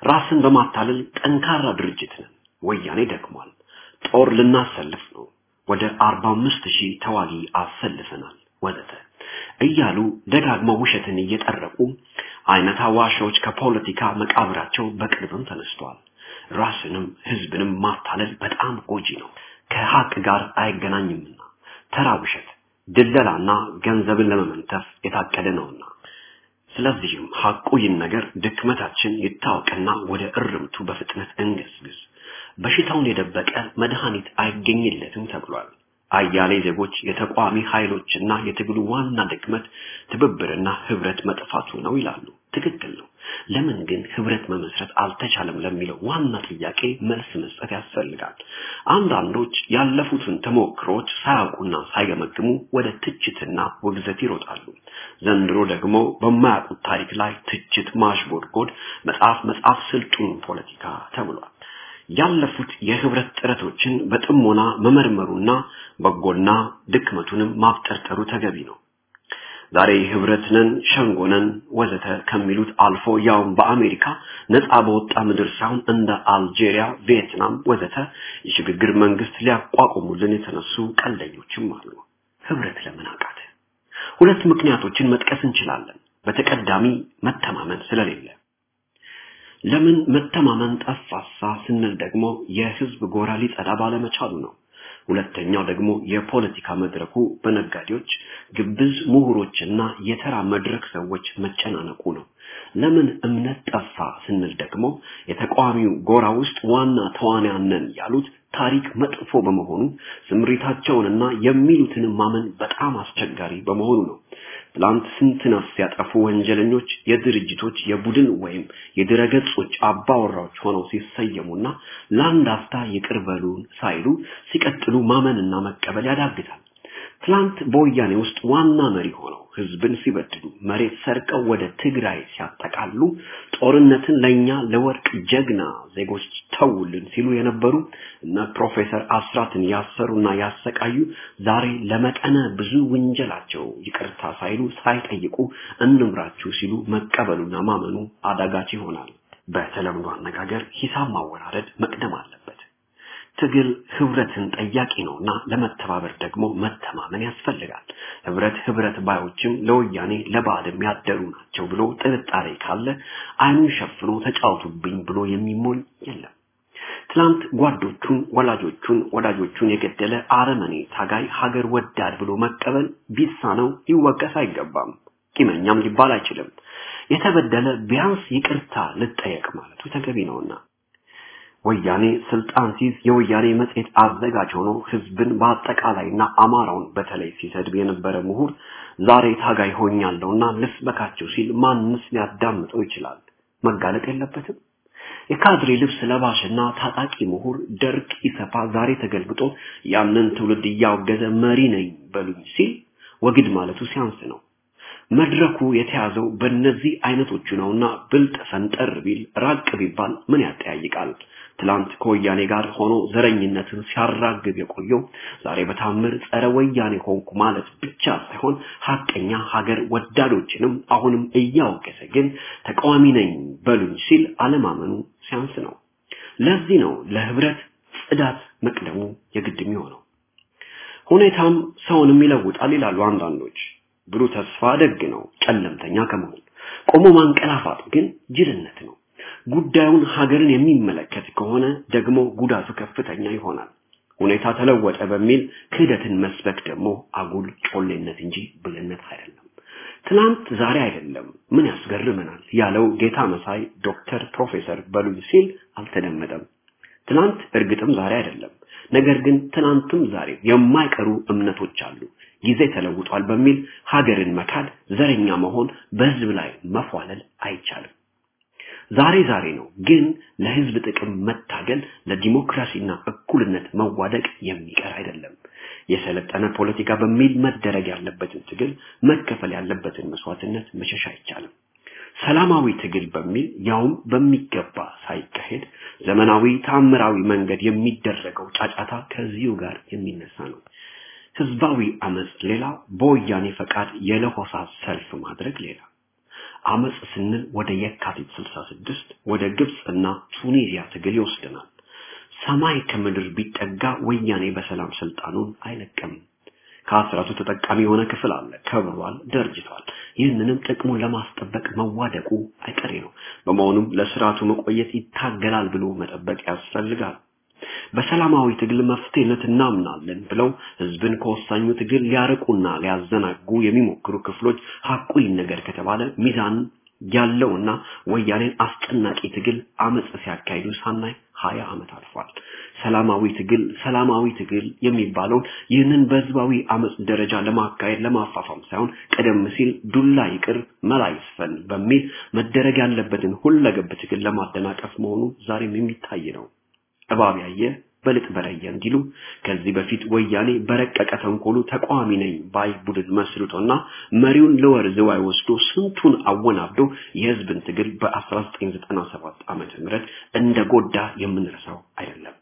ራስን በማታለል ጠንካራ ድርጅት ነን፣ ወያኔ ደክሟል፣ ጦር ልናሰልፍ ነው፣ ወደ 45 ሺህ ተዋጊ አሰልፈናል ወዘተ እያሉ ደጋግመው ውሸትን እየጠረቁ አይነት አዋሾች ከፖለቲካ መቃብራቸው በቅርብም ተነስተዋል። ራስንም ህዝብንም ማታለል በጣም ጎጂ ነው፣ ከሀቅ ጋር አይገናኝምና ተራ ውሸት፣ ድለላና ገንዘብን ለመመንተፍ የታቀደ ነውና። ስለዚህም ሐቁ ይህን ነገር ድክመታችን ይታወቅና ወደ እርምቱ በፍጥነት እንገስግስ። በሽታውን የደበቀ መድኃኒት አይገኝለትም ተብሏል። አያሌ ዜጎች የተቋሚ ኃይሎችና የትግሉ ዋና ድክመት ትብብርና ህብረት መጥፋቱ ነው ይላሉ። ትክክል ነው። ለምን ግን ህብረት መመስረት አልተቻለም ለሚለው ዋና ጥያቄ መልስ መስጠት ያስፈልጋል። አንዳንዶች ያለፉትን ተሞክሮች ሳያውቁና ሳይገመግሙ ወደ ትችትና ውግዘት ይሮጣሉ። ዘንድሮ ደግሞ በማያውቁት ታሪክ ላይ ትችት ማሽጎድጎድ፣ መጽሐፍ መጽሐፍ ስልጡን ፖለቲካ ተብሏል። ያለፉት የህብረት ጥረቶችን በጥሞና መመርመሩና በጎና ድክመቱንም ማብጠርጠሩ ተገቢ ነው። ዛሬ ህብረትነን ሸንጎነን ወዘተ ከሚሉት አልፎ ያውም በአሜሪካ ነፃ በወጣ ምድር ሳይሆን እንደ አልጄሪያ፣ ቪየትናም ወዘተ የሽግግር መንግስት ሊያቋቁሙልን የተነሱ ቀልደኞችም አሉ። ህብረት ለምን አቃተ? ሁለት ምክንያቶችን መጥቀስ እንችላለን። በተቀዳሚ መተማመን ስለሌለ ለምን መተማመን ጠፋሳ ስንል ደግሞ የህዝብ ጎራ ሊጸዳ ባለመቻሉ ነው። ሁለተኛው ደግሞ የፖለቲካ መድረኩ በነጋዴዎች፣ ግብዝ ምሁሮችና የተራ መድረክ ሰዎች መጨናነቁ ነው። ለምን እምነት ጠፋ ስንል ደግሞ የተቃዋሚው ጎራ ውስጥ ዋና ተዋንያን ነን ያሉት ታሪክ መጥፎ በመሆኑ ስምሪታቸውንና የሚሉትን ማመን በጣም አስቸጋሪ በመሆኑ ነው። ትላንት ስንት ነፍስ ያጠፉ ወንጀለኞች የድርጅቶች የቡድን ወይም የድረገጾች አባወራዎች ሆነው ሲሰየሙና ለአንድ አፍታ ይቅር በሉን ሳይሉ ሲቀጥሉ ማመንና መቀበል ያዳግታል። ትላንት በወያኔ ውስጥ ዋና መሪ ሆነው ህዝብን ሲበድሉ መሬት ሰርቀው ወደ ትግራይ ሲያጠቃሉ ጦርነትን ለኛ ለወርቅ ጀግና ዜጎች ተውልን ሲሉ የነበሩ እነ ፕሮፌሰር አስራትን ያሰሩና ያሰቃዩ ዛሬ ለመጠነ ብዙ ወንጀላቸው ይቅርታ ሳይሉ ሳይጠይቁ እንምራችሁ ሲሉ መቀበሉና ማመኑ አዳጋች ይሆናል። በተለምዶ አነጋገር ሂሳብ ማወራረድ መቅደም አለበት። ትግል ህብረትን ጠያቂ ነውና ለመተባበር ደግሞ መተማመን ያስፈልጋል። ህብረት ህብረት ባዮችም ለወያኔ ለባዕድም ያደሩ ናቸው ብሎ ጥርጣሬ ካለ አይኑን ሸፍኖ ተጫውቱብኝ ብሎ የሚሞኝ የለም። ትላንት ጓዶቹን፣ ወላጆቹን፣ ወዳጆቹን የገደለ አረመኔ ታጋይ ሀገር ወዳድ ብሎ መቀበል ቢሳነው ሊወቀስ አይገባም። ቂመኛም ሊባል አይችልም። የተበደለ ቢያንስ ይቅርታ ልጠየቅ ማለቱ ተገቢ ነውና ወያኔ ስልጣን ሲይዝ የወያኔ መጽሔት አዘጋጅ ሆኖ ህዝብን በአጠቃላይና አማራውን በተለይ ሲሰድብ የነበረ ምሁር ዛሬ ታጋይ ሆኛለሁና ልስበካቸው ሲል ማንስ ሊያዳምጠው ይችላል? መጋለጥ የለበትም። የካድሬ ልብስ ለባሽና ታጣቂ ምሁር ደርግ ኢሰፓ ዛሬ ተገልብጦ ያንን ትውልድ እያወገዘ መሪ ነኝ በሉኝ ሲል ወግድ ማለቱ ሲያንስ ነው። መድረኩ የተያዘው በእነዚህ አይነቶቹ ነውና ብልጥ ፈንጠር ቢል ራቅ ቢባል ምን ያጠያይቃል? ትላንት ከወያኔ ጋር ሆኖ ዘረኝነትን ሲያራግብ የቆየው ዛሬ በታምር ጸረ ወያኔ ሆንኩ ማለት ብቻ ሳይሆን ሀቀኛ ሀገር ወዳዶችንም አሁንም እያወገዘ ግን ተቃዋሚ ነኝ በሉኝ ሲል አለማመኑ ሲያንስ ነው። ለዚህ ነው ለህብረት ጽዳት መቅደሙ የግድ የሚሆነው። ሁኔታም ሰውንም ይለውጣል ይላሉ አንዳንዶች። ብሩህ ተስፋ ደግ ነው፣ ጨለምተኛ ከመሆን ቆሞ ማንቀላፋት ግን ጅልነት ነው። ጉዳዩን ሀገርን የሚመለከት ከሆነ ደግሞ ጉዳቱ ከፍተኛ ይሆናል። ሁኔታ ተለወጠ በሚል ክህደትን መስበክ ደግሞ አጉል ጮሌነት እንጂ ብልነት አይደለም። ትናንት ዛሬ አይደለም ምን ያስገርመናል ያለው ጌታ መሳይ ዶክተር ፕሮፌሰር በሉኝ ሲል አልተደመጠም። ትናንት እርግጥም ዛሬ አይደለም። ነገር ግን ትናንትም ዛሬ የማይቀሩ እምነቶች አሉ። ጊዜ ተለውጧል በሚል ሀገርን መካድ፣ ዘረኛ መሆን፣ በህዝብ ላይ መፏለል አይቻልም። ዛሬ ዛሬ ነው፣ ግን ለህዝብ ጥቅም መታገል፣ ለዲሞክራሲና እኩልነት መዋደቅ የሚቀር አይደለም። የሰለጠነ ፖለቲካ በሚል መደረግ ያለበትን ትግል መከፈል ያለበትን መስዋዕትነት መሸሽ አይቻልም። ሰላማዊ ትግል በሚል ያውም በሚገባ ሳይካሄድ ዘመናዊ ታምራዊ መንገድ የሚደረገው ጫጫታ ከዚሁ ጋር የሚነሳ ነው። ህዝባዊ አመጽ ሌላ፣ በወያኔ ፈቃድ የለሆሳ ሰልፍ ማድረግ ሌላ። አመጽ ስንል ወደ የካቲት 66 ወደ ግብጽና ቱኒዚያ ትግል ይወስደናል። ሰማይ ከምድር ቢጠጋ ወያኔ በሰላም ስልጣኑን አይለቅም። ከአስራቱ ተጠቃሚ የሆነ ክፍል አለ። ከብሯል፣ ደርጅቷል። ይህንንም ጥቅሙን ለማስጠበቅ መዋደቁ አይቀሬ ነው። በመሆኑም ለስርዓቱ መቆየት ይታገላል ብሎ መጠበቅ ያስፈልጋል። በሰላማዊ ትግል መፍትሄነት እናምናለን ብለው ህዝብን ከወሳኙ ትግል ሊያርቁና ሊያዘናጉ የሚሞክሩ ክፍሎች ሐቁ ይነገር ከተባለ ሚዛን ያለውና ወያኔን አስጨናቂ ትግል አመጽ ሲያካሂዱ ሳናይ ሀያ ዓመት አልፏል። ሰላማዊ ትግል ሰላማዊ ትግል የሚባለውን ይህንን በህዝባዊ አመጽ ደረጃ ለማካሄድ ለማፋፋም ሳይሆን ቀደም ሲል ዱላ ይቅር መላ ይስፈን በሚል መደረግ ያለበትን ሁለገብ ትግል ለማደናቀፍ መሆኑ ዛሬም የሚታይ ነው። እባብ ያየ በልጥ በለየ እንዲሉ ከዚህ በፊት ወያኔ በረቀቀ ተንኮሉ ተቃዋሚ ነኝ ባይ ቡድን መስርቶና መሪውን ለወር ዝዋይ ወስዶ ስንቱን አወናብዶ የህዝብን ትግል በ1997 ዓመተ ምህረት እንደ ጎዳ የምንረሳው አይደለም።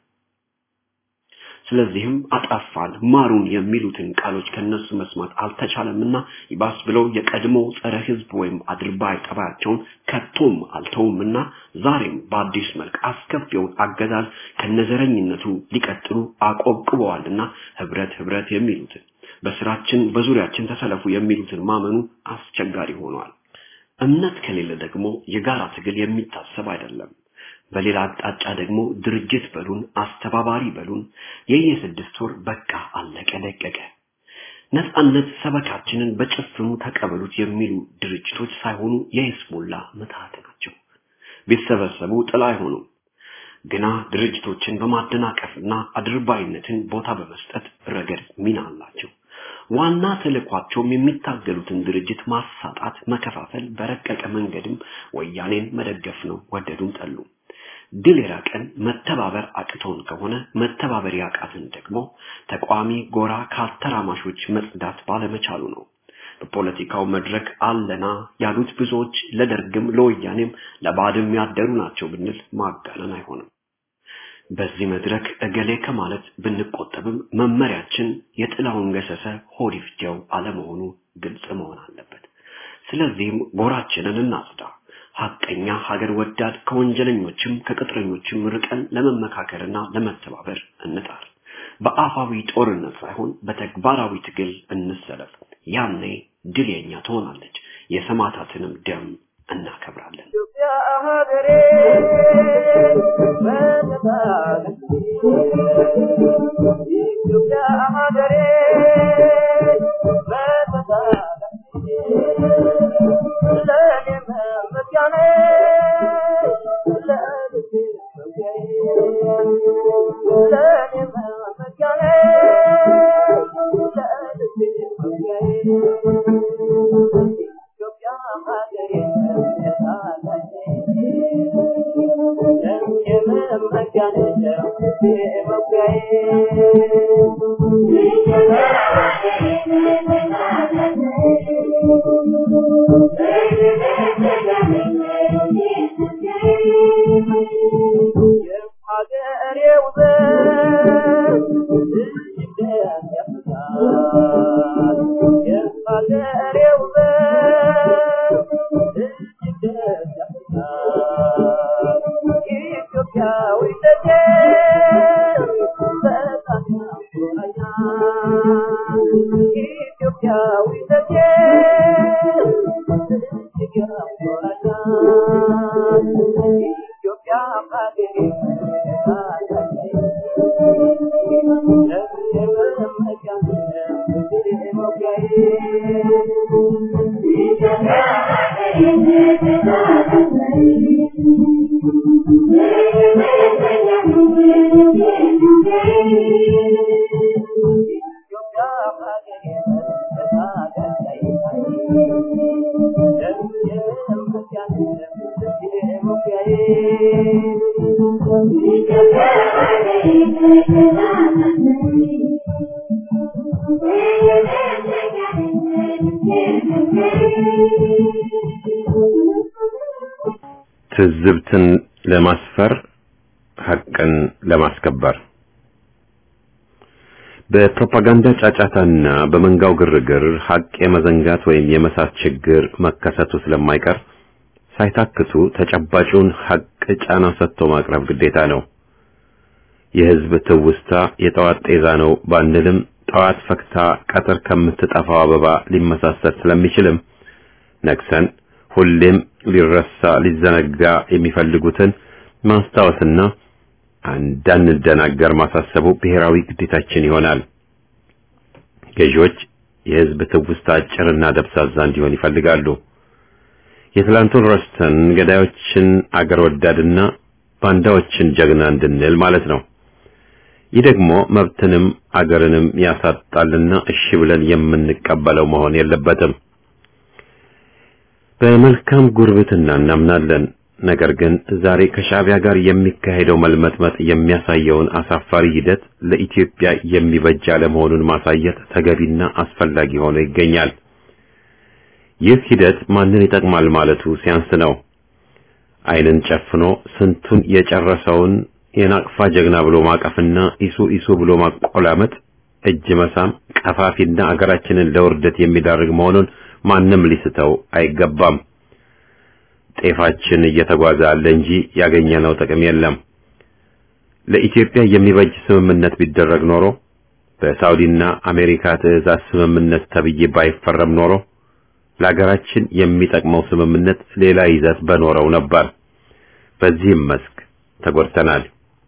ስለዚህም አጠፋን ማሩን የሚሉትን ቃሎች ከነሱ መስማት አልተቻለምና ይባስ ብለው የቀድሞ ጸረ ህዝብ ወይም አድርባይ ጠባያቸውን ከቶም አልተውምና ዛሬም በአዲስ መልክ አስከፊውን አገዛዝ ከነዘረኝነቱ ሊቀጥሉ አቆብቅበዋልና ህብረት ህብረት የሚሉትን በስራችን በዙሪያችን ተሰለፉ የሚሉትን ማመኑ አስቸጋሪ ሆኗል። እምነት ከሌለ ደግሞ የጋራ ትግል የሚታሰብ አይደለም። በሌላ አቅጣጫ ደግሞ ድርጅት በሉን አስተባባሪ በሉን የየስድስት ወር በቃ አለቀ ደቀቀ ነፃነት ሰበካችንን በጭፍኑ ተቀበሉት የሚሉ ድርጅቶች ሳይሆኑ የይስሙላ ምትሃት ናቸው። ቢሰበሰቡ ጥላ አይሆኑም። ግና ድርጅቶችን በማደናቀፍና አድርባይነትን ቦታ በመስጠት ረገድ ሚና አላቸው። ዋና ተልኳቸውም የሚታገሉትን ድርጅት ማሳጣት፣ መከፋፈል፣ በረቀቀ መንገድም ወያኔን መደገፍ ነው። ወደዱም ጠሉ። ድል የራቀን መተባበር አቅቶን ከሆነ መተባበር ያቃትን ደግሞ ተቋሚ ጎራ ከአተራማሾች መጽዳት ባለመቻሉ ነው። በፖለቲካው መድረክ አለና ያሉት ብዙዎች ለደርግም ለወያኔም ለባድም ያደሩ ናቸው ብንል ማጋነን አይሆንም። በዚህ መድረክ እገሌ ከማለት ብንቆጠብም መመሪያችን የጥላውን ገሰሰ ሆድ ይፍጀው አለመሆኑ ግልጽ መሆን አለበት። ስለዚህም ጎራችንን እናጽዳ። ሐቀኛ ሀገር ወዳድ ከወንጀለኞችም ከቅጥረኞችም ርቀን ለመመካከርና ለመተባበር እንጣር። በአፋዊ ጦርነት ሳይሆን በተግባራዊ ትግል እንሰለፍ። ያኔ ድል የኛ ትሆናለች። የሰማዕታትንም ደም እናከብራለን። ትዝብትን ለማስፈር ሐቅን ለማስከበር በፕሮፓጋንዳ ጫጫታና በመንጋው ግርግር ሐቅ የመዘንጋት ወይም የመሳት ችግር መከሰቱ ስለማይቀር ሳይታክቱ ተጨባጩን ሐቅ ጫና ሰጥቶ ማቅረብ ግዴታ ነው። የህዝብ ትውስታ የጠዋት ጤዛ ነው ባንልም ጠዋት ፈክታ ቀትር ከምትጠፋው አበባ ሊመሳሰል ስለሚችልም ነቅሰን ሁሌም ሊረሳ ሊዘነጋ የሚፈልጉትን ማስታወስና እንዳንደናገር ማሳሰቡ ብሔራዊ ግዴታችን ይሆናል። ገዢዎች የህዝብ ትውስታ አጭርና ደብዛዛ እንዲሆን ይፈልጋሉ። የትላንቱን ረስተን ገዳዮችን አገር ወዳድና ባንዳዎችን ጀግና እንድንል ማለት ነው። ይህ ደግሞ መብትንም አገርንም ያሳጣልና እሺ ብለን የምንቀበለው መሆን የለበትም። በመልካም ጉርብትና እናምናለን። ነገር ግን ዛሬ ከሻዕቢያ ጋር የሚካሄደው መልመጥመጥ የሚያሳየውን አሳፋሪ ሂደት ለኢትዮጵያ የሚበጅ አለመሆኑን ማሳየት ተገቢና አስፈላጊ ሆኖ ይገኛል። ይህ ሂደት ማንን ይጠቅማል ማለቱ ሲያንስ ነው። ዓይንን ጨፍኖ ስንቱን የጨረሰውን የናቅፋ ጀግና ብሎ ማቀፍና ኢሱ ኢሱ ብሎ ማቆላመጥ፣ እጅ መሳም ቀፋፊና አገራችንን ለውርደት የሚዳርግ መሆኑን ማንም ሊስተው አይገባም። ጤፋችን እየተጓዘ አለ እንጂ ያገኘነው ጥቅም የለም። ለኢትዮጵያ የሚበጅ ስምምነት ቢደረግ ኖሮ በሳውዲና አሜሪካ ትዕዛዝ ስምምነት ተብዬ ባይፈረም ኖሮ ለሀገራችን የሚጠቅመው ስምምነት ሌላ ይዘት በኖረው ነበር። በዚህም መስክ ተጎድተናል።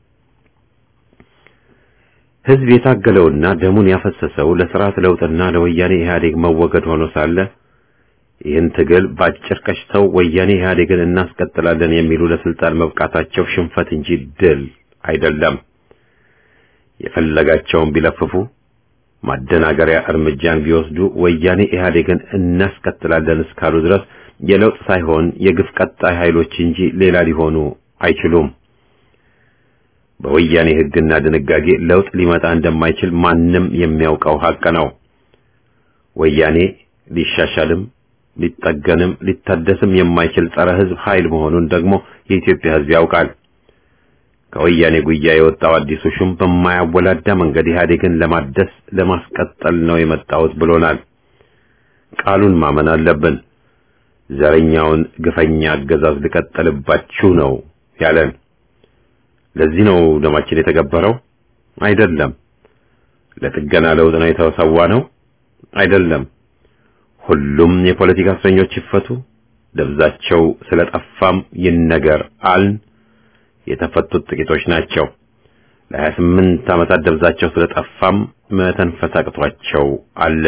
ሕዝብ የታገለውና ደሙን ያፈሰሰው ለስርዓት ለውጥና ለወያኔ ኢህአዴግ መወገድ ሆኖ ሳለ ይህን ትግል ባጭር ቀጭተው ወያኔ ኢህአዴግን እናስቀጥላለን የሚሉ ለስልጣን መብቃታቸው ሽንፈት እንጂ ድል አይደለም። የፈለጋቸውን ቢለፍፉ ማደናገሪያ እርምጃን ቢወስዱ ወያኔ ኢህአዴግን እናስቀጥላለን እስካሉ ድረስ የለውጥ ሳይሆን የግፍ ቀጣይ ኃይሎች እንጂ ሌላ ሊሆኑ አይችሉም። በወያኔ ሕግና ድንጋጌ ለውጥ ሊመጣ እንደማይችል ማንም የሚያውቀው ሀቅ ነው። ወያኔ ሊሻሻልም ሊጠገንም ሊታደስም የማይችል ጸረ ሕዝብ ኃይል መሆኑን ደግሞ የኢትዮጵያ ሕዝብ ያውቃል። ከወያኔ ጉያ የወጣው አዲሱ ሹም በማያወላዳ መንገድ ኢህአዴግን ለማደስ ለማስቀጠል ነው የመጣሁት ብሎናል። ቃሉን ማመን አለብን። ዘረኛውን ግፈኛ አገዛዝ ልቀጥልባችሁ ነው ያለን። ለዚህ ነው ደማችን የተገበረው? አይደለም። ለጥገና ለውጥ ነው የተሰዋ ነው? አይደለም። ሁሉም የፖለቲካ እስረኞች ይፈቱ፣ ደብዛቸው ስለጠፋም ይነገር አልን። የተፈቱት ጥቂቶች ናቸው። ለሀያ ስምንት ዓመታት ደብዛቸው ስለጠፋም መተንፈስ አቅቷቸው አለ።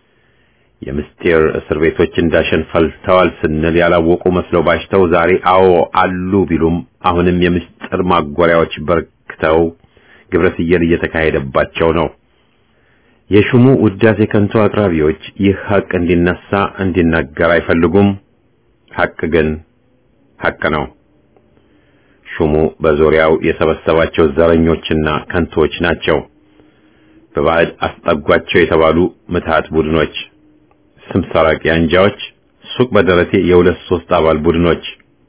የምስጢር እስር ቤቶች እንዳሸን ፈልተዋል ስንል ያላወቁ መስለው ባሽተው ዛሬ አዎ አሉ ቢሉም አሁንም የምስጢር ማጎሪያዎች በርክተው ግብረ ስየል እየተካሄደባቸው ነው። የሹሙ ውዳሴ ከንቱ አቅራቢዎች ይህ ሐቅ እንዲነሳ እንዲናገር አይፈልጉም። ሐቅ ግን ሐቅ ነው። ሹሙ በዙሪያው የሰበሰባቸው ዘረኞችና ከንቶች ናቸው። በባዕድ አስጠጓቸው የተባሉ ምትሃት ቡድኖች፣ ስም ሰራቂ አንጃዎች፣ ሱቅ በደረቴ የሁለት ሶስት አባል ቡድኖች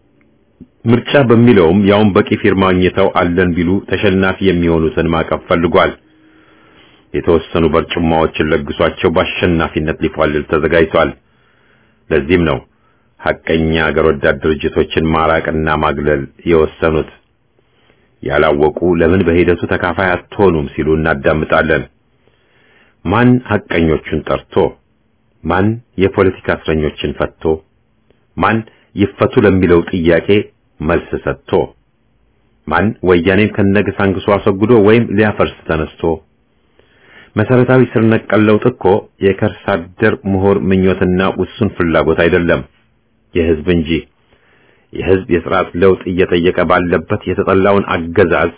ምርጫ በሚለውም ያውን በቂ ፊርማ አግኝተው አለን ቢሉ ተሸናፊ የሚሆኑትን ማቀፍ ፈልጓል። የተወሰኑ በርጩማዎችን ለግሷቸው በአሸናፊነት ሊፏልል ተዘጋጅቷል። ለዚህም ነው ሐቀኛ አገር ወዳድ ድርጅቶችን ማራቅና ማግለል የወሰኑት። ያላወቁ ለምን በሂደቱ ተካፋይ አትሆኑም ሲሉ እናዳምጣለን። ማን ሐቀኞቹን ጠርቶ፣ ማን የፖለቲካ እስረኞችን ፈቶ፣ ማን ይፈቱ ለሚለው ጥያቄ መልስ ሰጥቶ፣ ማን ወያኔን ከነግሳንግሱ አስወግዶ ወይም ሊያፈርስ ተነስቶ መሰረታዊ ስር ነቀል ለውጥ እኮ የከርሰ አደር ምሁር ምኞትና ውሱን ፍላጎት አይደለም፣ የህዝብ እንጂ። የህዝብ የስርዓት ለውጥ እየጠየቀ ባለበት የተጠላውን አገዛዝ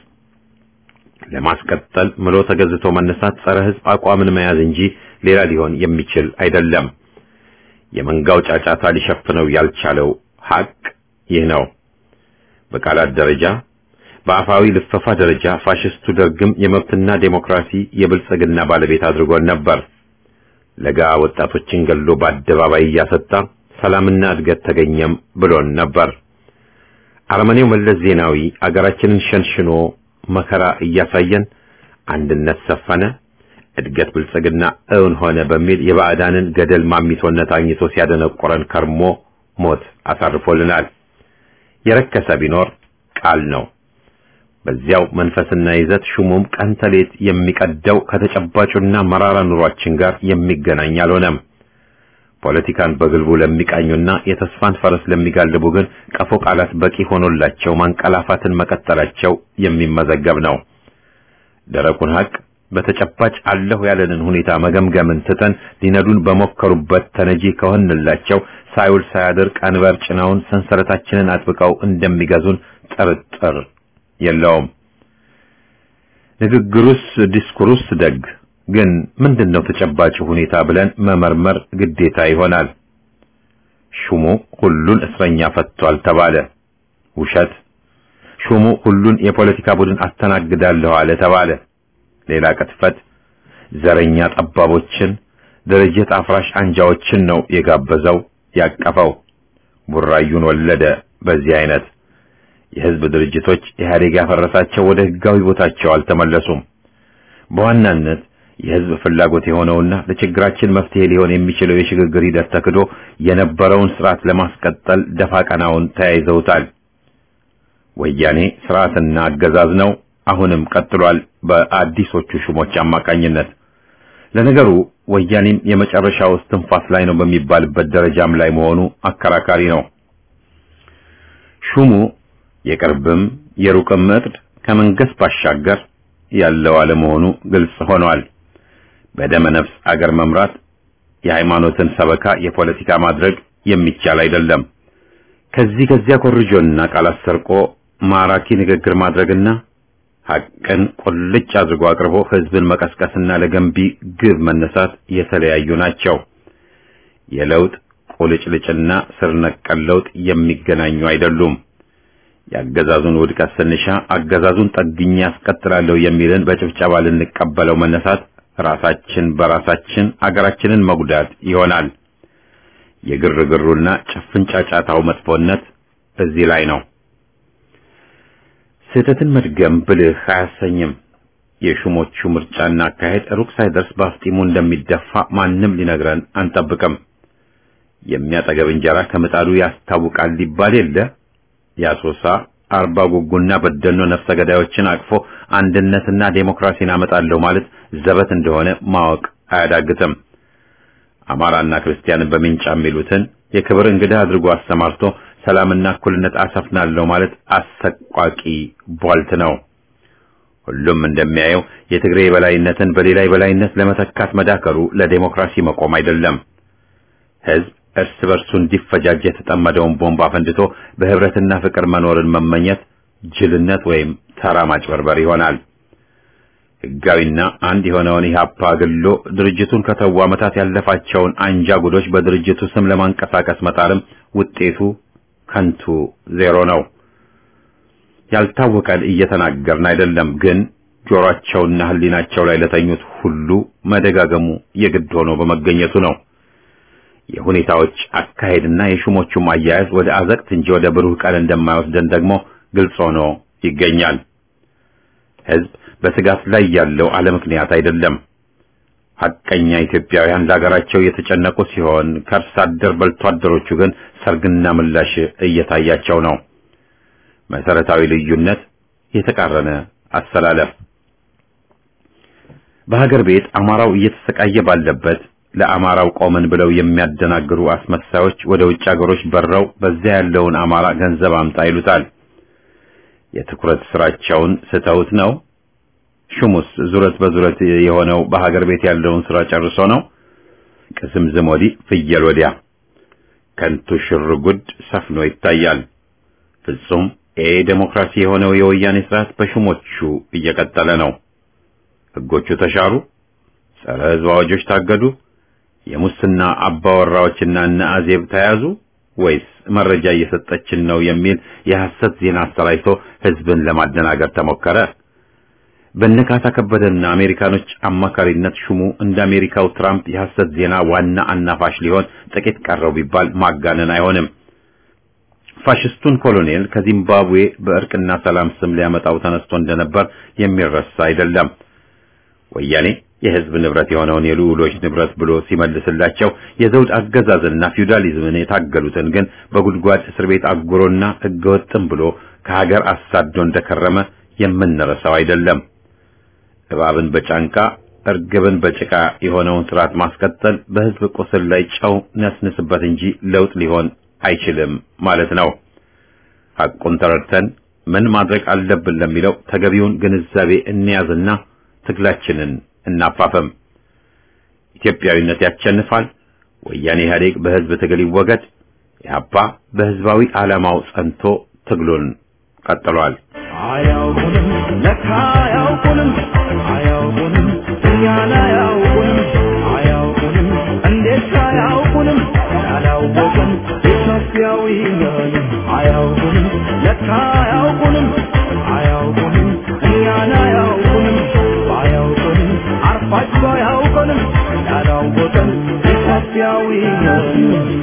ለማስቀጠል ምሎ ተገዝቶ መነሳት ጸረ ህዝብ አቋምን መያዝ እንጂ ሌላ ሊሆን የሚችል አይደለም። የመንጋው ጫጫታ ሊሸፍነው ያልቻለው ሐቅ ይህ ነው። በቃላት ደረጃ በአፋዊ ልፈፋ ደረጃ ፋሽስቱ ደርግም የመብትና ዴሞክራሲ የብልጽግና ባለቤት አድርጎን ነበር። ለጋ ወጣቶችን ገሎ በአደባባይ እያሰጣ ሰላምና እድገት ተገኘም ብሎን ነበር። አረመኔው መለስ ዜናዊ አገራችንን ሸንሽኖ መከራ እያሳየን አንድነት ሰፈነ፣ እድገት ብልጽግና እውን ሆነ በሚል የባዕዳንን ገደል ማሚቶነት አግኝቶ ሲያደነቆረን ከርሞ ሞት አሳርፎልናል። የረከሰ ቢኖር ቃል ነው። በዚያው መንፈስና ይዘት ሹሙም ቀን ተሌት የሚቀደው ከተጨባጩና መራራ ኑሯችን ጋር የሚገናኝ አልሆነም። ፖለቲካን በግልቡ ለሚቃኙና የተስፋን ፈረስ ለሚጋልቡ ግን ቀፎ ቃላት በቂ ሆኖላቸው ማንቀላፋትን መቀጠላቸው የሚመዘገብ ነው። ደረቁን ሀቅ በተጨባጭ አለሁ ያለንን ሁኔታ መገምገምን ትተን ሊነዱን በሞከሩበት ተነጂ ከሆንላቸው ሳይውል ሳያድር ቀንበር ጭነውን ሰንሰለታችንን አጥብቀው እንደሚገዙን ጥርጥር የለውም። ንግግሩስ ዲስኩሩስ ደግ ግን ምንድነው ተጨባጭ ሁኔታ ብለን መመርመር ግዴታ ይሆናል። ሹሙ ሁሉን እስረኛ ፈቷል ተባለ፣ ውሸት። ሹሙ ሁሉን የፖለቲካ ቡድን አስተናግዳለሁ አለ ተባለ፣ ሌላ ቅጥፈት። ዘረኛ ጠባቦችን፣ ድርጅት አፍራሽ አንጃዎችን ነው የጋበዘው ያቀፈው። ቡራዩን ወለደ። በዚህ አይነት የህዝብ ድርጅቶች ኢህአዴግ ያፈረሳቸው ወደ ህጋዊ ቦታቸው አልተመለሱም። በዋናነት የህዝብ ፍላጎት የሆነውና ለችግራችን መፍትሄ ሊሆን የሚችለው የሽግግር ሂደት ተክዶ የነበረውን ስርዓት ለማስቀጠል ደፋ ቀናውን ተያይዘውታል። ወያኔ ስርዓትና አገዛዝ ነው፣ አሁንም ቀጥሏል በአዲሶቹ ሹሞች አማካኝነት። ለነገሩ ወያኔም የመጨረሻው እስትንፋስ ላይ ነው በሚባልበት ደረጃም ላይ መሆኑ አከራካሪ ነው። ሹሙ የቅርብም የሩቅም እቅድ ከመንገስ ባሻገር ያለው አለመሆኑ ግልጽ ሆኗል። በደመ ነፍስ አገር መምራት የሃይማኖትን ሰበካ የፖለቲካ ማድረግ የሚቻል አይደለም። ከዚህ ከዚያ ኮርጆና ቃላት ሰርቆ ማራኪ ንግግር ማድረግና ሐቅን ቁልጭ አድርጎ አቅርቦ ህዝብን መቀስቀስና ለገንቢ ግብ መነሳት የተለያዩ ናቸው። የለውጥ ቁልጭልጭና ስር ነቀል ለውጥ የሚገናኙ አይደሉም። የአገዛዙን ውድቀት ስንሻ አገዛዙን ጠግኜ ያስቀጥላለሁ የሚልን በጭብጨባ ልንቀበለው መነሳት ራሳችን በራሳችን አገራችንን መጉዳት ይሆናል። የግርግሩና ጭፍን ጫጫታው መጥፎነት እዚህ ላይ ነው። ስህተትን መድገም ብልህ አያሰኝም። የሹሞቹ ምርጫና አካሄድ ሩቅ ሳይደርስ በአፍጢሙ እንደሚደፋ ማንም ሊነግረን አንጠብቅም። የሚያጠገብ እንጀራ ከምጣዱ ያስታውቃል ሊባል የለ የአሶሳ አርባ ጉጉና በደኖ ነፍሰ ገዳዮችን አቅፎ አንድነትና ዴሞክራሲን አመጣለሁ ማለት ዘበት እንደሆነ ማወቅ አያዳግትም። አማራና ክርስቲያንን በሚንጫ የሚሉትን የክብር እንግዳ አድርጎ አሰማርቶ ሰላምና እኩልነት አሰፍናለሁ ማለት አሰቋቂ ቧልት ነው። ሁሉም እንደሚያየው የትግሬ የበላይነትን በሌላ የበላይነት ለመተካት መዳከሩ ለዴሞክራሲ መቆም አይደለም። ህዝብ እርስ በርሱ እንዲፈጃጅ የተጠመደውን ቦምብ አፈንድቶ በህብረትና ፍቅር መኖርን መመኘት ጅልነት ወይም ተራ ማጭበርበር ይሆናል። ህጋዊና አንድ የሆነውን ኢህአፓ ግሎ ድርጅቱን ከተው ዓመታት ያለፋቸውን አንጃ ጉዶች በድርጅቱ ስም ለማንቀሳቀስ መጣርም ውጤቱ ከንቱ ዜሮ ነው። ያልታወቀን እየተናገርን አይደለም፣ ግን ጆሮአቸውና ህሊናቸው ላይ ለተኙት ሁሉ መደጋገሙ የግድ ሆኖ በመገኘቱ ነው። የሁኔታዎች አካሄድና የሹሞቹም አያያዝ ወደ አዘቅት እንጂ ወደ ብሩህ ቀን እንደማይወስደን ደግሞ ግልጽ ሆኖ ይገኛል። ህዝብ በስጋት ላይ ያለው አለ ምክንያት አይደለም። ሐቀኛ ኢትዮጵያውያን ለሀገራቸው የተጨነቁ ሲሆን ከእርስ አደር በልቶ አደሮቹ ግን ሰርግና ምላሽ እየታያቸው ነው። መሰረታዊ ልዩነት፣ የተቃረነ አሰላለፍ። በሀገር ቤት አማራው እየተሰቃየ ባለበት ለአማራው ቆመን ብለው የሚያደናግሩ አስመሳዮች ወደ ውጭ ሀገሮች በረው በዚያ ያለውን አማራ ገንዘብ አምጣ ይሉታል። የትኩረት ስራቸውን ስተውት ነው። ሹሙስ ዙረት በዙረት የሆነው በሀገር ቤት ያለውን ስራ ጨርሶ ነው። ቅዝምዝም ወዲህ ፍየል ወዲያ ከንቱ ሽርጉድ ሰፍኖ ይታያል። ፍጹም ኤ ዴሞክራሲ የሆነው የወያኔ ስርዓት በሹሞቹ እየቀጠለ ነው። ህጎቹ ተሻሩ፣ ጸረ ህዝብ አዋጆች ታገዱ፣ የሙስና አባወራዎችና እነ አዜብ ተያዙ ወይስ መረጃ እየሰጠችን ነው የሚል የሐሰት ዜና አሰራጭቶ ህዝብን ለማደናገር ተሞከረ? በነካታ ከበደና አሜሪካኖች አማካሪነት ሹሙ እንደ አሜሪካው ትራምፕ የሐሰት ዜና ዋና አናፋሽ ሊሆን ጥቂት ቀረው ቢባል ማጋነን አይሆንም። ፋሽስቱን ኮሎኔል ከዚምባብዌ በእርቅና ሰላም ስም ሊያመጣው ተነስቶ እንደነበር የሚረሳ አይደለም። ወያኔ የህዝብ ንብረት የሆነውን የልዑሎች ንብረት ብሎ ሲመልስላቸው የዘውድ አገዛዝና ፊውዳሊዝምን የታገሉትን ግን በጉድጓድ እስር ቤት አጉሮና ህገወጥም ብሎ ከሀገር አሳዶ እንደከረመ የምንረሳው አይደለም። እባብን በጫንቃ እርግብን በጭቃ የሆነውን ስርዓት ማስቀጠል በህዝብ ቁስል ላይ ጨው ነስንስበት እንጂ ለውጥ ሊሆን አይችልም ማለት ነው። ሐቁን ተረድተን ምን ማድረግ አለብን ለሚለው ተገቢውን ግንዛቤ እንያዝና ትግላችንን እናፋፈም። ኢትዮጵያዊነት ያሸንፋል። ወያኔ ኢህአዴግ በህዝብ ትግል ይወገድ። ኢህአፓ በህዝባዊ ዓላማው ጸንቶ ትግሉን ቀጥሏል። አያውቁንም ለካ አያውቁንም አያውቁንም እኛን አያውቁንም አያውቁንም እንዴት አያውቁንም ያላወቅን ኢትዮጵያዊ ነን አያውቁንም ለካ አያውቁንም አያውቁንም እኛን አያውቁንም አያውቁንም አርፋቸው አያውቁንም ያላወቅን ኢትዮጵያዊ ነን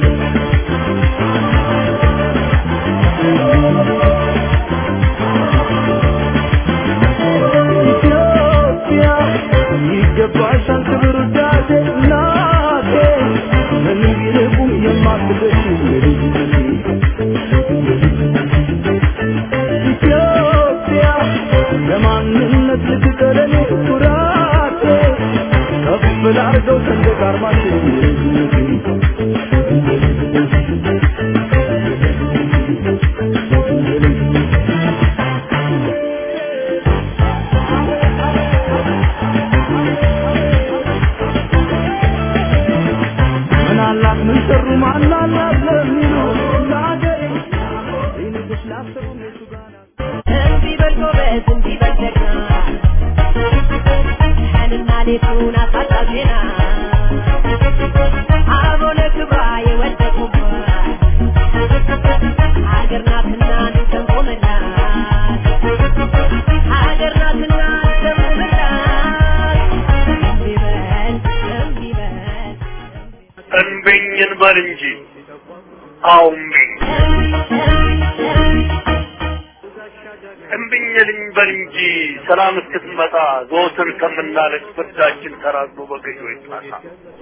ኢትዮጵያ ይገባሻል ክብር ውዳሴ እናቴ ምን ቢልቁም የማትደሽ ኢትዮጵያ ለማንነት ልትቀረኔ ኩራቴ ከፍ ላርገው ሰንደቅ ዓርማችን ምን አላት ምን ሰሩ ማን አላት ለሚሉ ለአገሬ ይንጉስ ላሰሩ እነሱ ጋር ናት። እንዲህ በል ጎበዝ፣ እንዲህ በል ጀግና፣ ቀንና ሌቱን አሳጣው ዜና። አበው ለክብሯ የወደቁባት ሀገር ናትና እንሰንቆምላት፣ ሀገር ናትና እንሰንቆምላት። እንዲህ በል እንዲህ በል እንብኝን በል እንጂ አውምኝ እምብኝልኝ በል እንጂ ሰላም እስክትመጣ ዘወትር ከምናለቅ ፍርዳችን ተራዝሞ በገዢ ጣሳ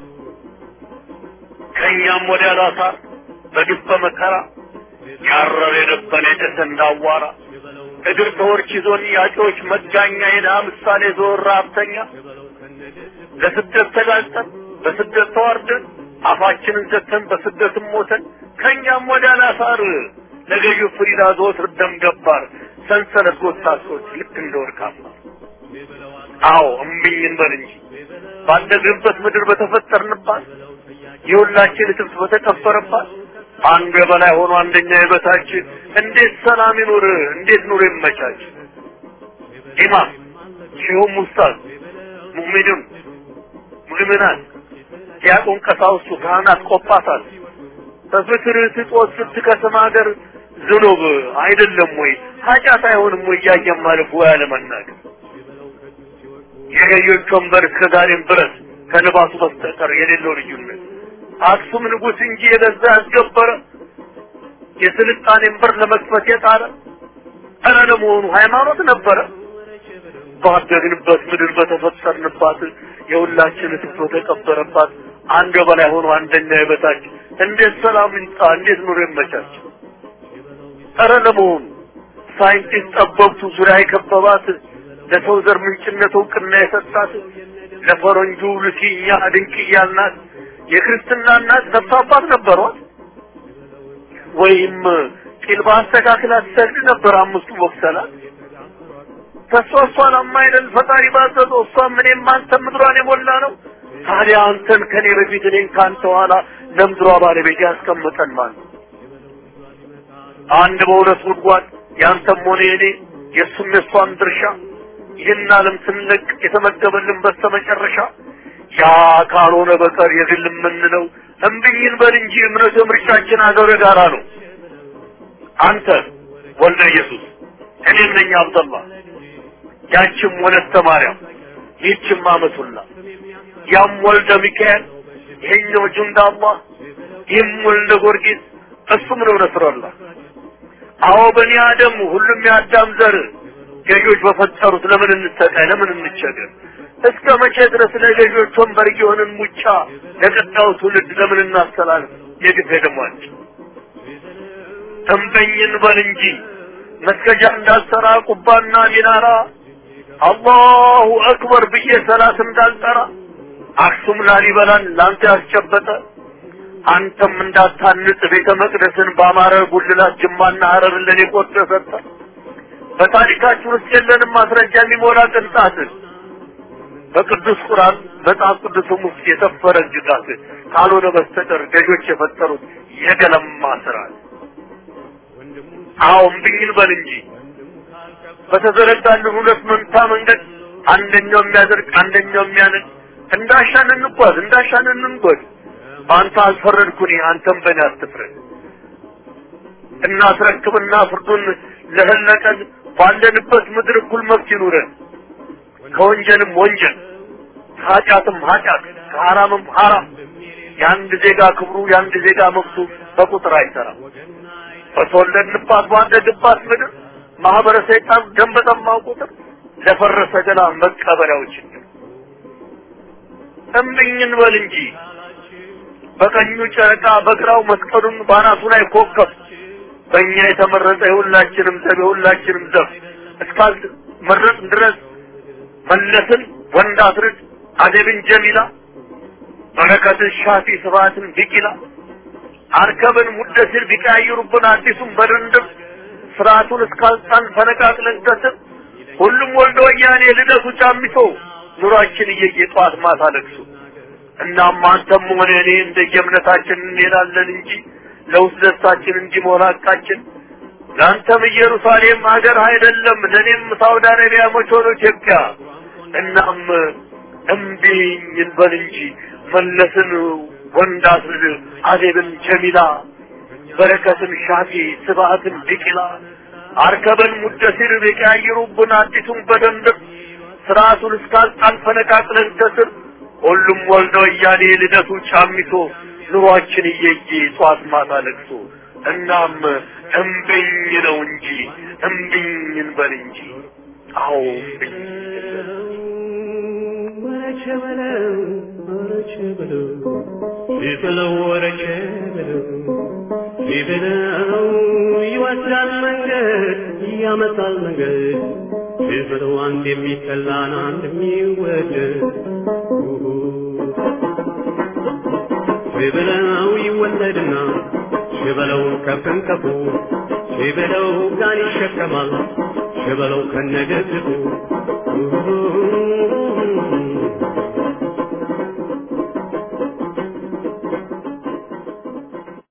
ከእኛም ወዲያ ላሳር በግፍ በመከራ ያረር የነበረ የጨሰ እንዳዋራ እግር ተወርች ይዞን ያጮች መጋኛ የድሃ ምሳሌ ዞር ሀብተኛ ለስደት ተጋልጠን በስደት ተዋርደን አፋችንን ዘግተን በስደትም ሞተን ከእኛም ወዲያ ላሳር ለገዢው ፍሪዳ ዘወትር ደም ገባር ሰንሰለት ጎታሶች ልክ እንደ ወርቃማ አዎ እምቢኝ እንበል እንጂ ባደግንበት ምድር በተፈጠርንባት የሁላችን እትብት በተቀበረባት አንዱ የበላይ ሆኖ አንደኛ የበታች እንዴት ሰላም ይኑር? እንዴት ኑሮ ይመቻች? ኢማም ሼሁም ኡስታዝ ሙእሚኑን ሙእሚናት ዲያቆን ቀሳውስቱ ካህናት ቆጳሳት በፍቅር ስጦት ስትከስም ሀገር ዝኑብ አይደለም ወይ ኃጢአት አይሆንም ወይ እያየን ማለፍ ወይ አለመናገር የገዮች ወንበር እስከ ዛሬም ድረስ ከልባሱ በስተቀር የሌለው ልዩነት አክሱም ንጉሥ እንጂ የገዛ ያስገበረ የስልጣኔን በር ለመክፈት የጣረ ኧረ ለመሆኑ ሃይማኖት ነበረ ባደግንበት ምድር በተፈጠርንባት የሁላችን እትብት በተቀበረባት አንድ በላይ ሆኖ አንደኛ የበታች እንዴት ሰላም ይምጣ? እንዴት ኑሮ ይመቻች? ኧረ ለመሆኑ ሳይንቲስት ጠበብቱ ዙሪያ የከበባት ለሰው ዘር ምንጭነት እውቅና የሰጣት ለፈረንጁ ልኪኛ ድንቅያ እናት የክርስትና እናት ነፍስ አባት ነበሯት ወይም ቂል በአስተካክል አትሰግድ ነበር አምስቱ ወቅሰላት ተሷ እሷን አማይደል ፈጣሪ ባዘዘው እሷም እኔም አንተም ምድሯን የሞላ ነው ታዲያ አንተን ከኔ በፊት እኔን ከአንተ ኋላ ለምድሯ ባለቤት ያስቀምጠን ማለት አንድ በሁለት ጉድጓድ ያንተም ሆነ የኔ የእሱም የእሷም ድርሻ ይህን ዓለም ስንለቅ የተመደበልን በስተመጨረሻ ያ ካልሆነ በቀር የግል የምንለው እምብኝን በል እንጂ እምነት ምርጫችን አገር ጋራ ነው። አንተ ወልደ ኢየሱስ እኔም ነኝ አብደላ ያችም ወለተ ማርያም ይህችም አመቱላ ያም ወልደ ሚካኤል ይሄኛው ጁንዳ አላህ ይህም ወልደ ጊዮርጊስ እሱም ነው ነስረላህ አዎ በኒ አደም ሁሉም የአዳም ዘር ገዢዎች በፈጠሩት ለምን እንሰቃይ ለምን እንቸገር እስከ መቼ ድረስ ለገዢዎች ወንበር የሆንን ሙጫ ለቀጣዩ ትውልድ ለምን እናስተላልፍ? የግፍ ደሟች ተንበኝን በል እንጂ መስገጃ እንዳልሰራ ቁባና ሚናራ አላሁ አክበር ብዬ ሰላት እንዳልጠራ አክሱም ላሊበላን ላንተ ያስጨበጠ አንተም እንዳታንጽ ቤተ መቅደስን በአማረ ጉልላት ጅማና ሀረርን ለኔ ቆርጦ ሰጠ። በታሪካችን ውስጥ የለንም ማስረጃ የሚሞላ ቅንጣት በቅዱስ ቁርአን መጽሐፍ ቅዱስም ውስጥ የሰፈረ እጅጋት ካልሆነ በስተቀር ገዦች የፈጠሩት የገለማ ስርዓት። አዎ እምቢኝን በል እንጂ በተዘረጋልን ሁለት መንታ መንገድ አንደኛው የሚያደርግ አንደኛው የሚያነድ እንዳሻን እንጓዝ እንዳሻን እንንጎድ። በአንተ አልፈረድኩኝ አንተም በእኔ አትፍረድ። እናስረክብና ፍርዱን ለህለቀን ባለንበት ምድር እኩል መብት ይኑረን። ከወንጀልም ወንጀል ከኃጢአትም ኃጢአት ከሐራምም ሐራም የአንድ ዜጋ ክብሩ የአንድ ዜጋ መብቱ በቁጥር አይሰራም። በተወለድንባት ባደግባት ምድር ማህበረ ሰይጣን ደም በጠማው ቁጥር ለፈረሰ ገላ መቀበሪያው ችግር እምቢኝን በል እንጂ በቀኙ ጨረቃ በግራው መስቀሉን ባናቱ ላይ ኮከብ በእኛ የተመረጠ የሁላችንም ዘብ የሁላችንም ዘብ እስካል መረጥ ድረስ መለስን ወንድ አስርድ አደብን ጀሚላ በረከትን ሻፊ ስብሐትን ቢቂላ አርከብን ሙደሲር ቢቀያይሩብን አዲሱን በድንድም ስርዓቱን እስካልጣን ፈነቃቅለን ከስር ሁሉም ወልደ ወያኔ ልደቱ ጫሚቶ ኑሯችን እየየ ጠዋት ማታ ለቅሶ እናም አንተም ሆነ እኔ እንደየእምነታችን እንሄዳለን እንጂ ለውስጥ ደስታችን እንዲሞላ ሐቃችን ለአንተም ኢየሩሳሌም ሀገር አይደለም ለእኔም ሳውዲ አረቢያ መች ሆኖ ኢትዮጵያ እናም እምቢኝ እንበል እንጂ መለስን ወንድ አስርድ አዜብን ጀሚላ በረከትን ሻፊ ስብሐትን ቢቂላ አርከበን ሙደሲር ቢቀያይሩብን አዲሱን በደንብ ስርዓቱን እስካልጣን ፈነቃቅለን ከስር ሁሉም ወልደ ወያኔ ልደቱ ጫሚቶ ኑሯችን እየየ ጧት ማታ ለቅሶ እናም እምቢኝ ነው እንጂ እምቢኝ እንበል እንጂ አዎ እምቢኝ ወረቸ በለው ወረቸ በለው ሲበለው ወረቸ በለው ሲበለው ይወስዳል መንገድ ያመጣል መንገድ ሲበለው አንድ የሚጠላን አንድ የሚወደድ ሲበለው ይወለድና ሽበለው ከፍንከፉ ሽበለው ጋን ይሸከማል ሽበለው ከነገድቡ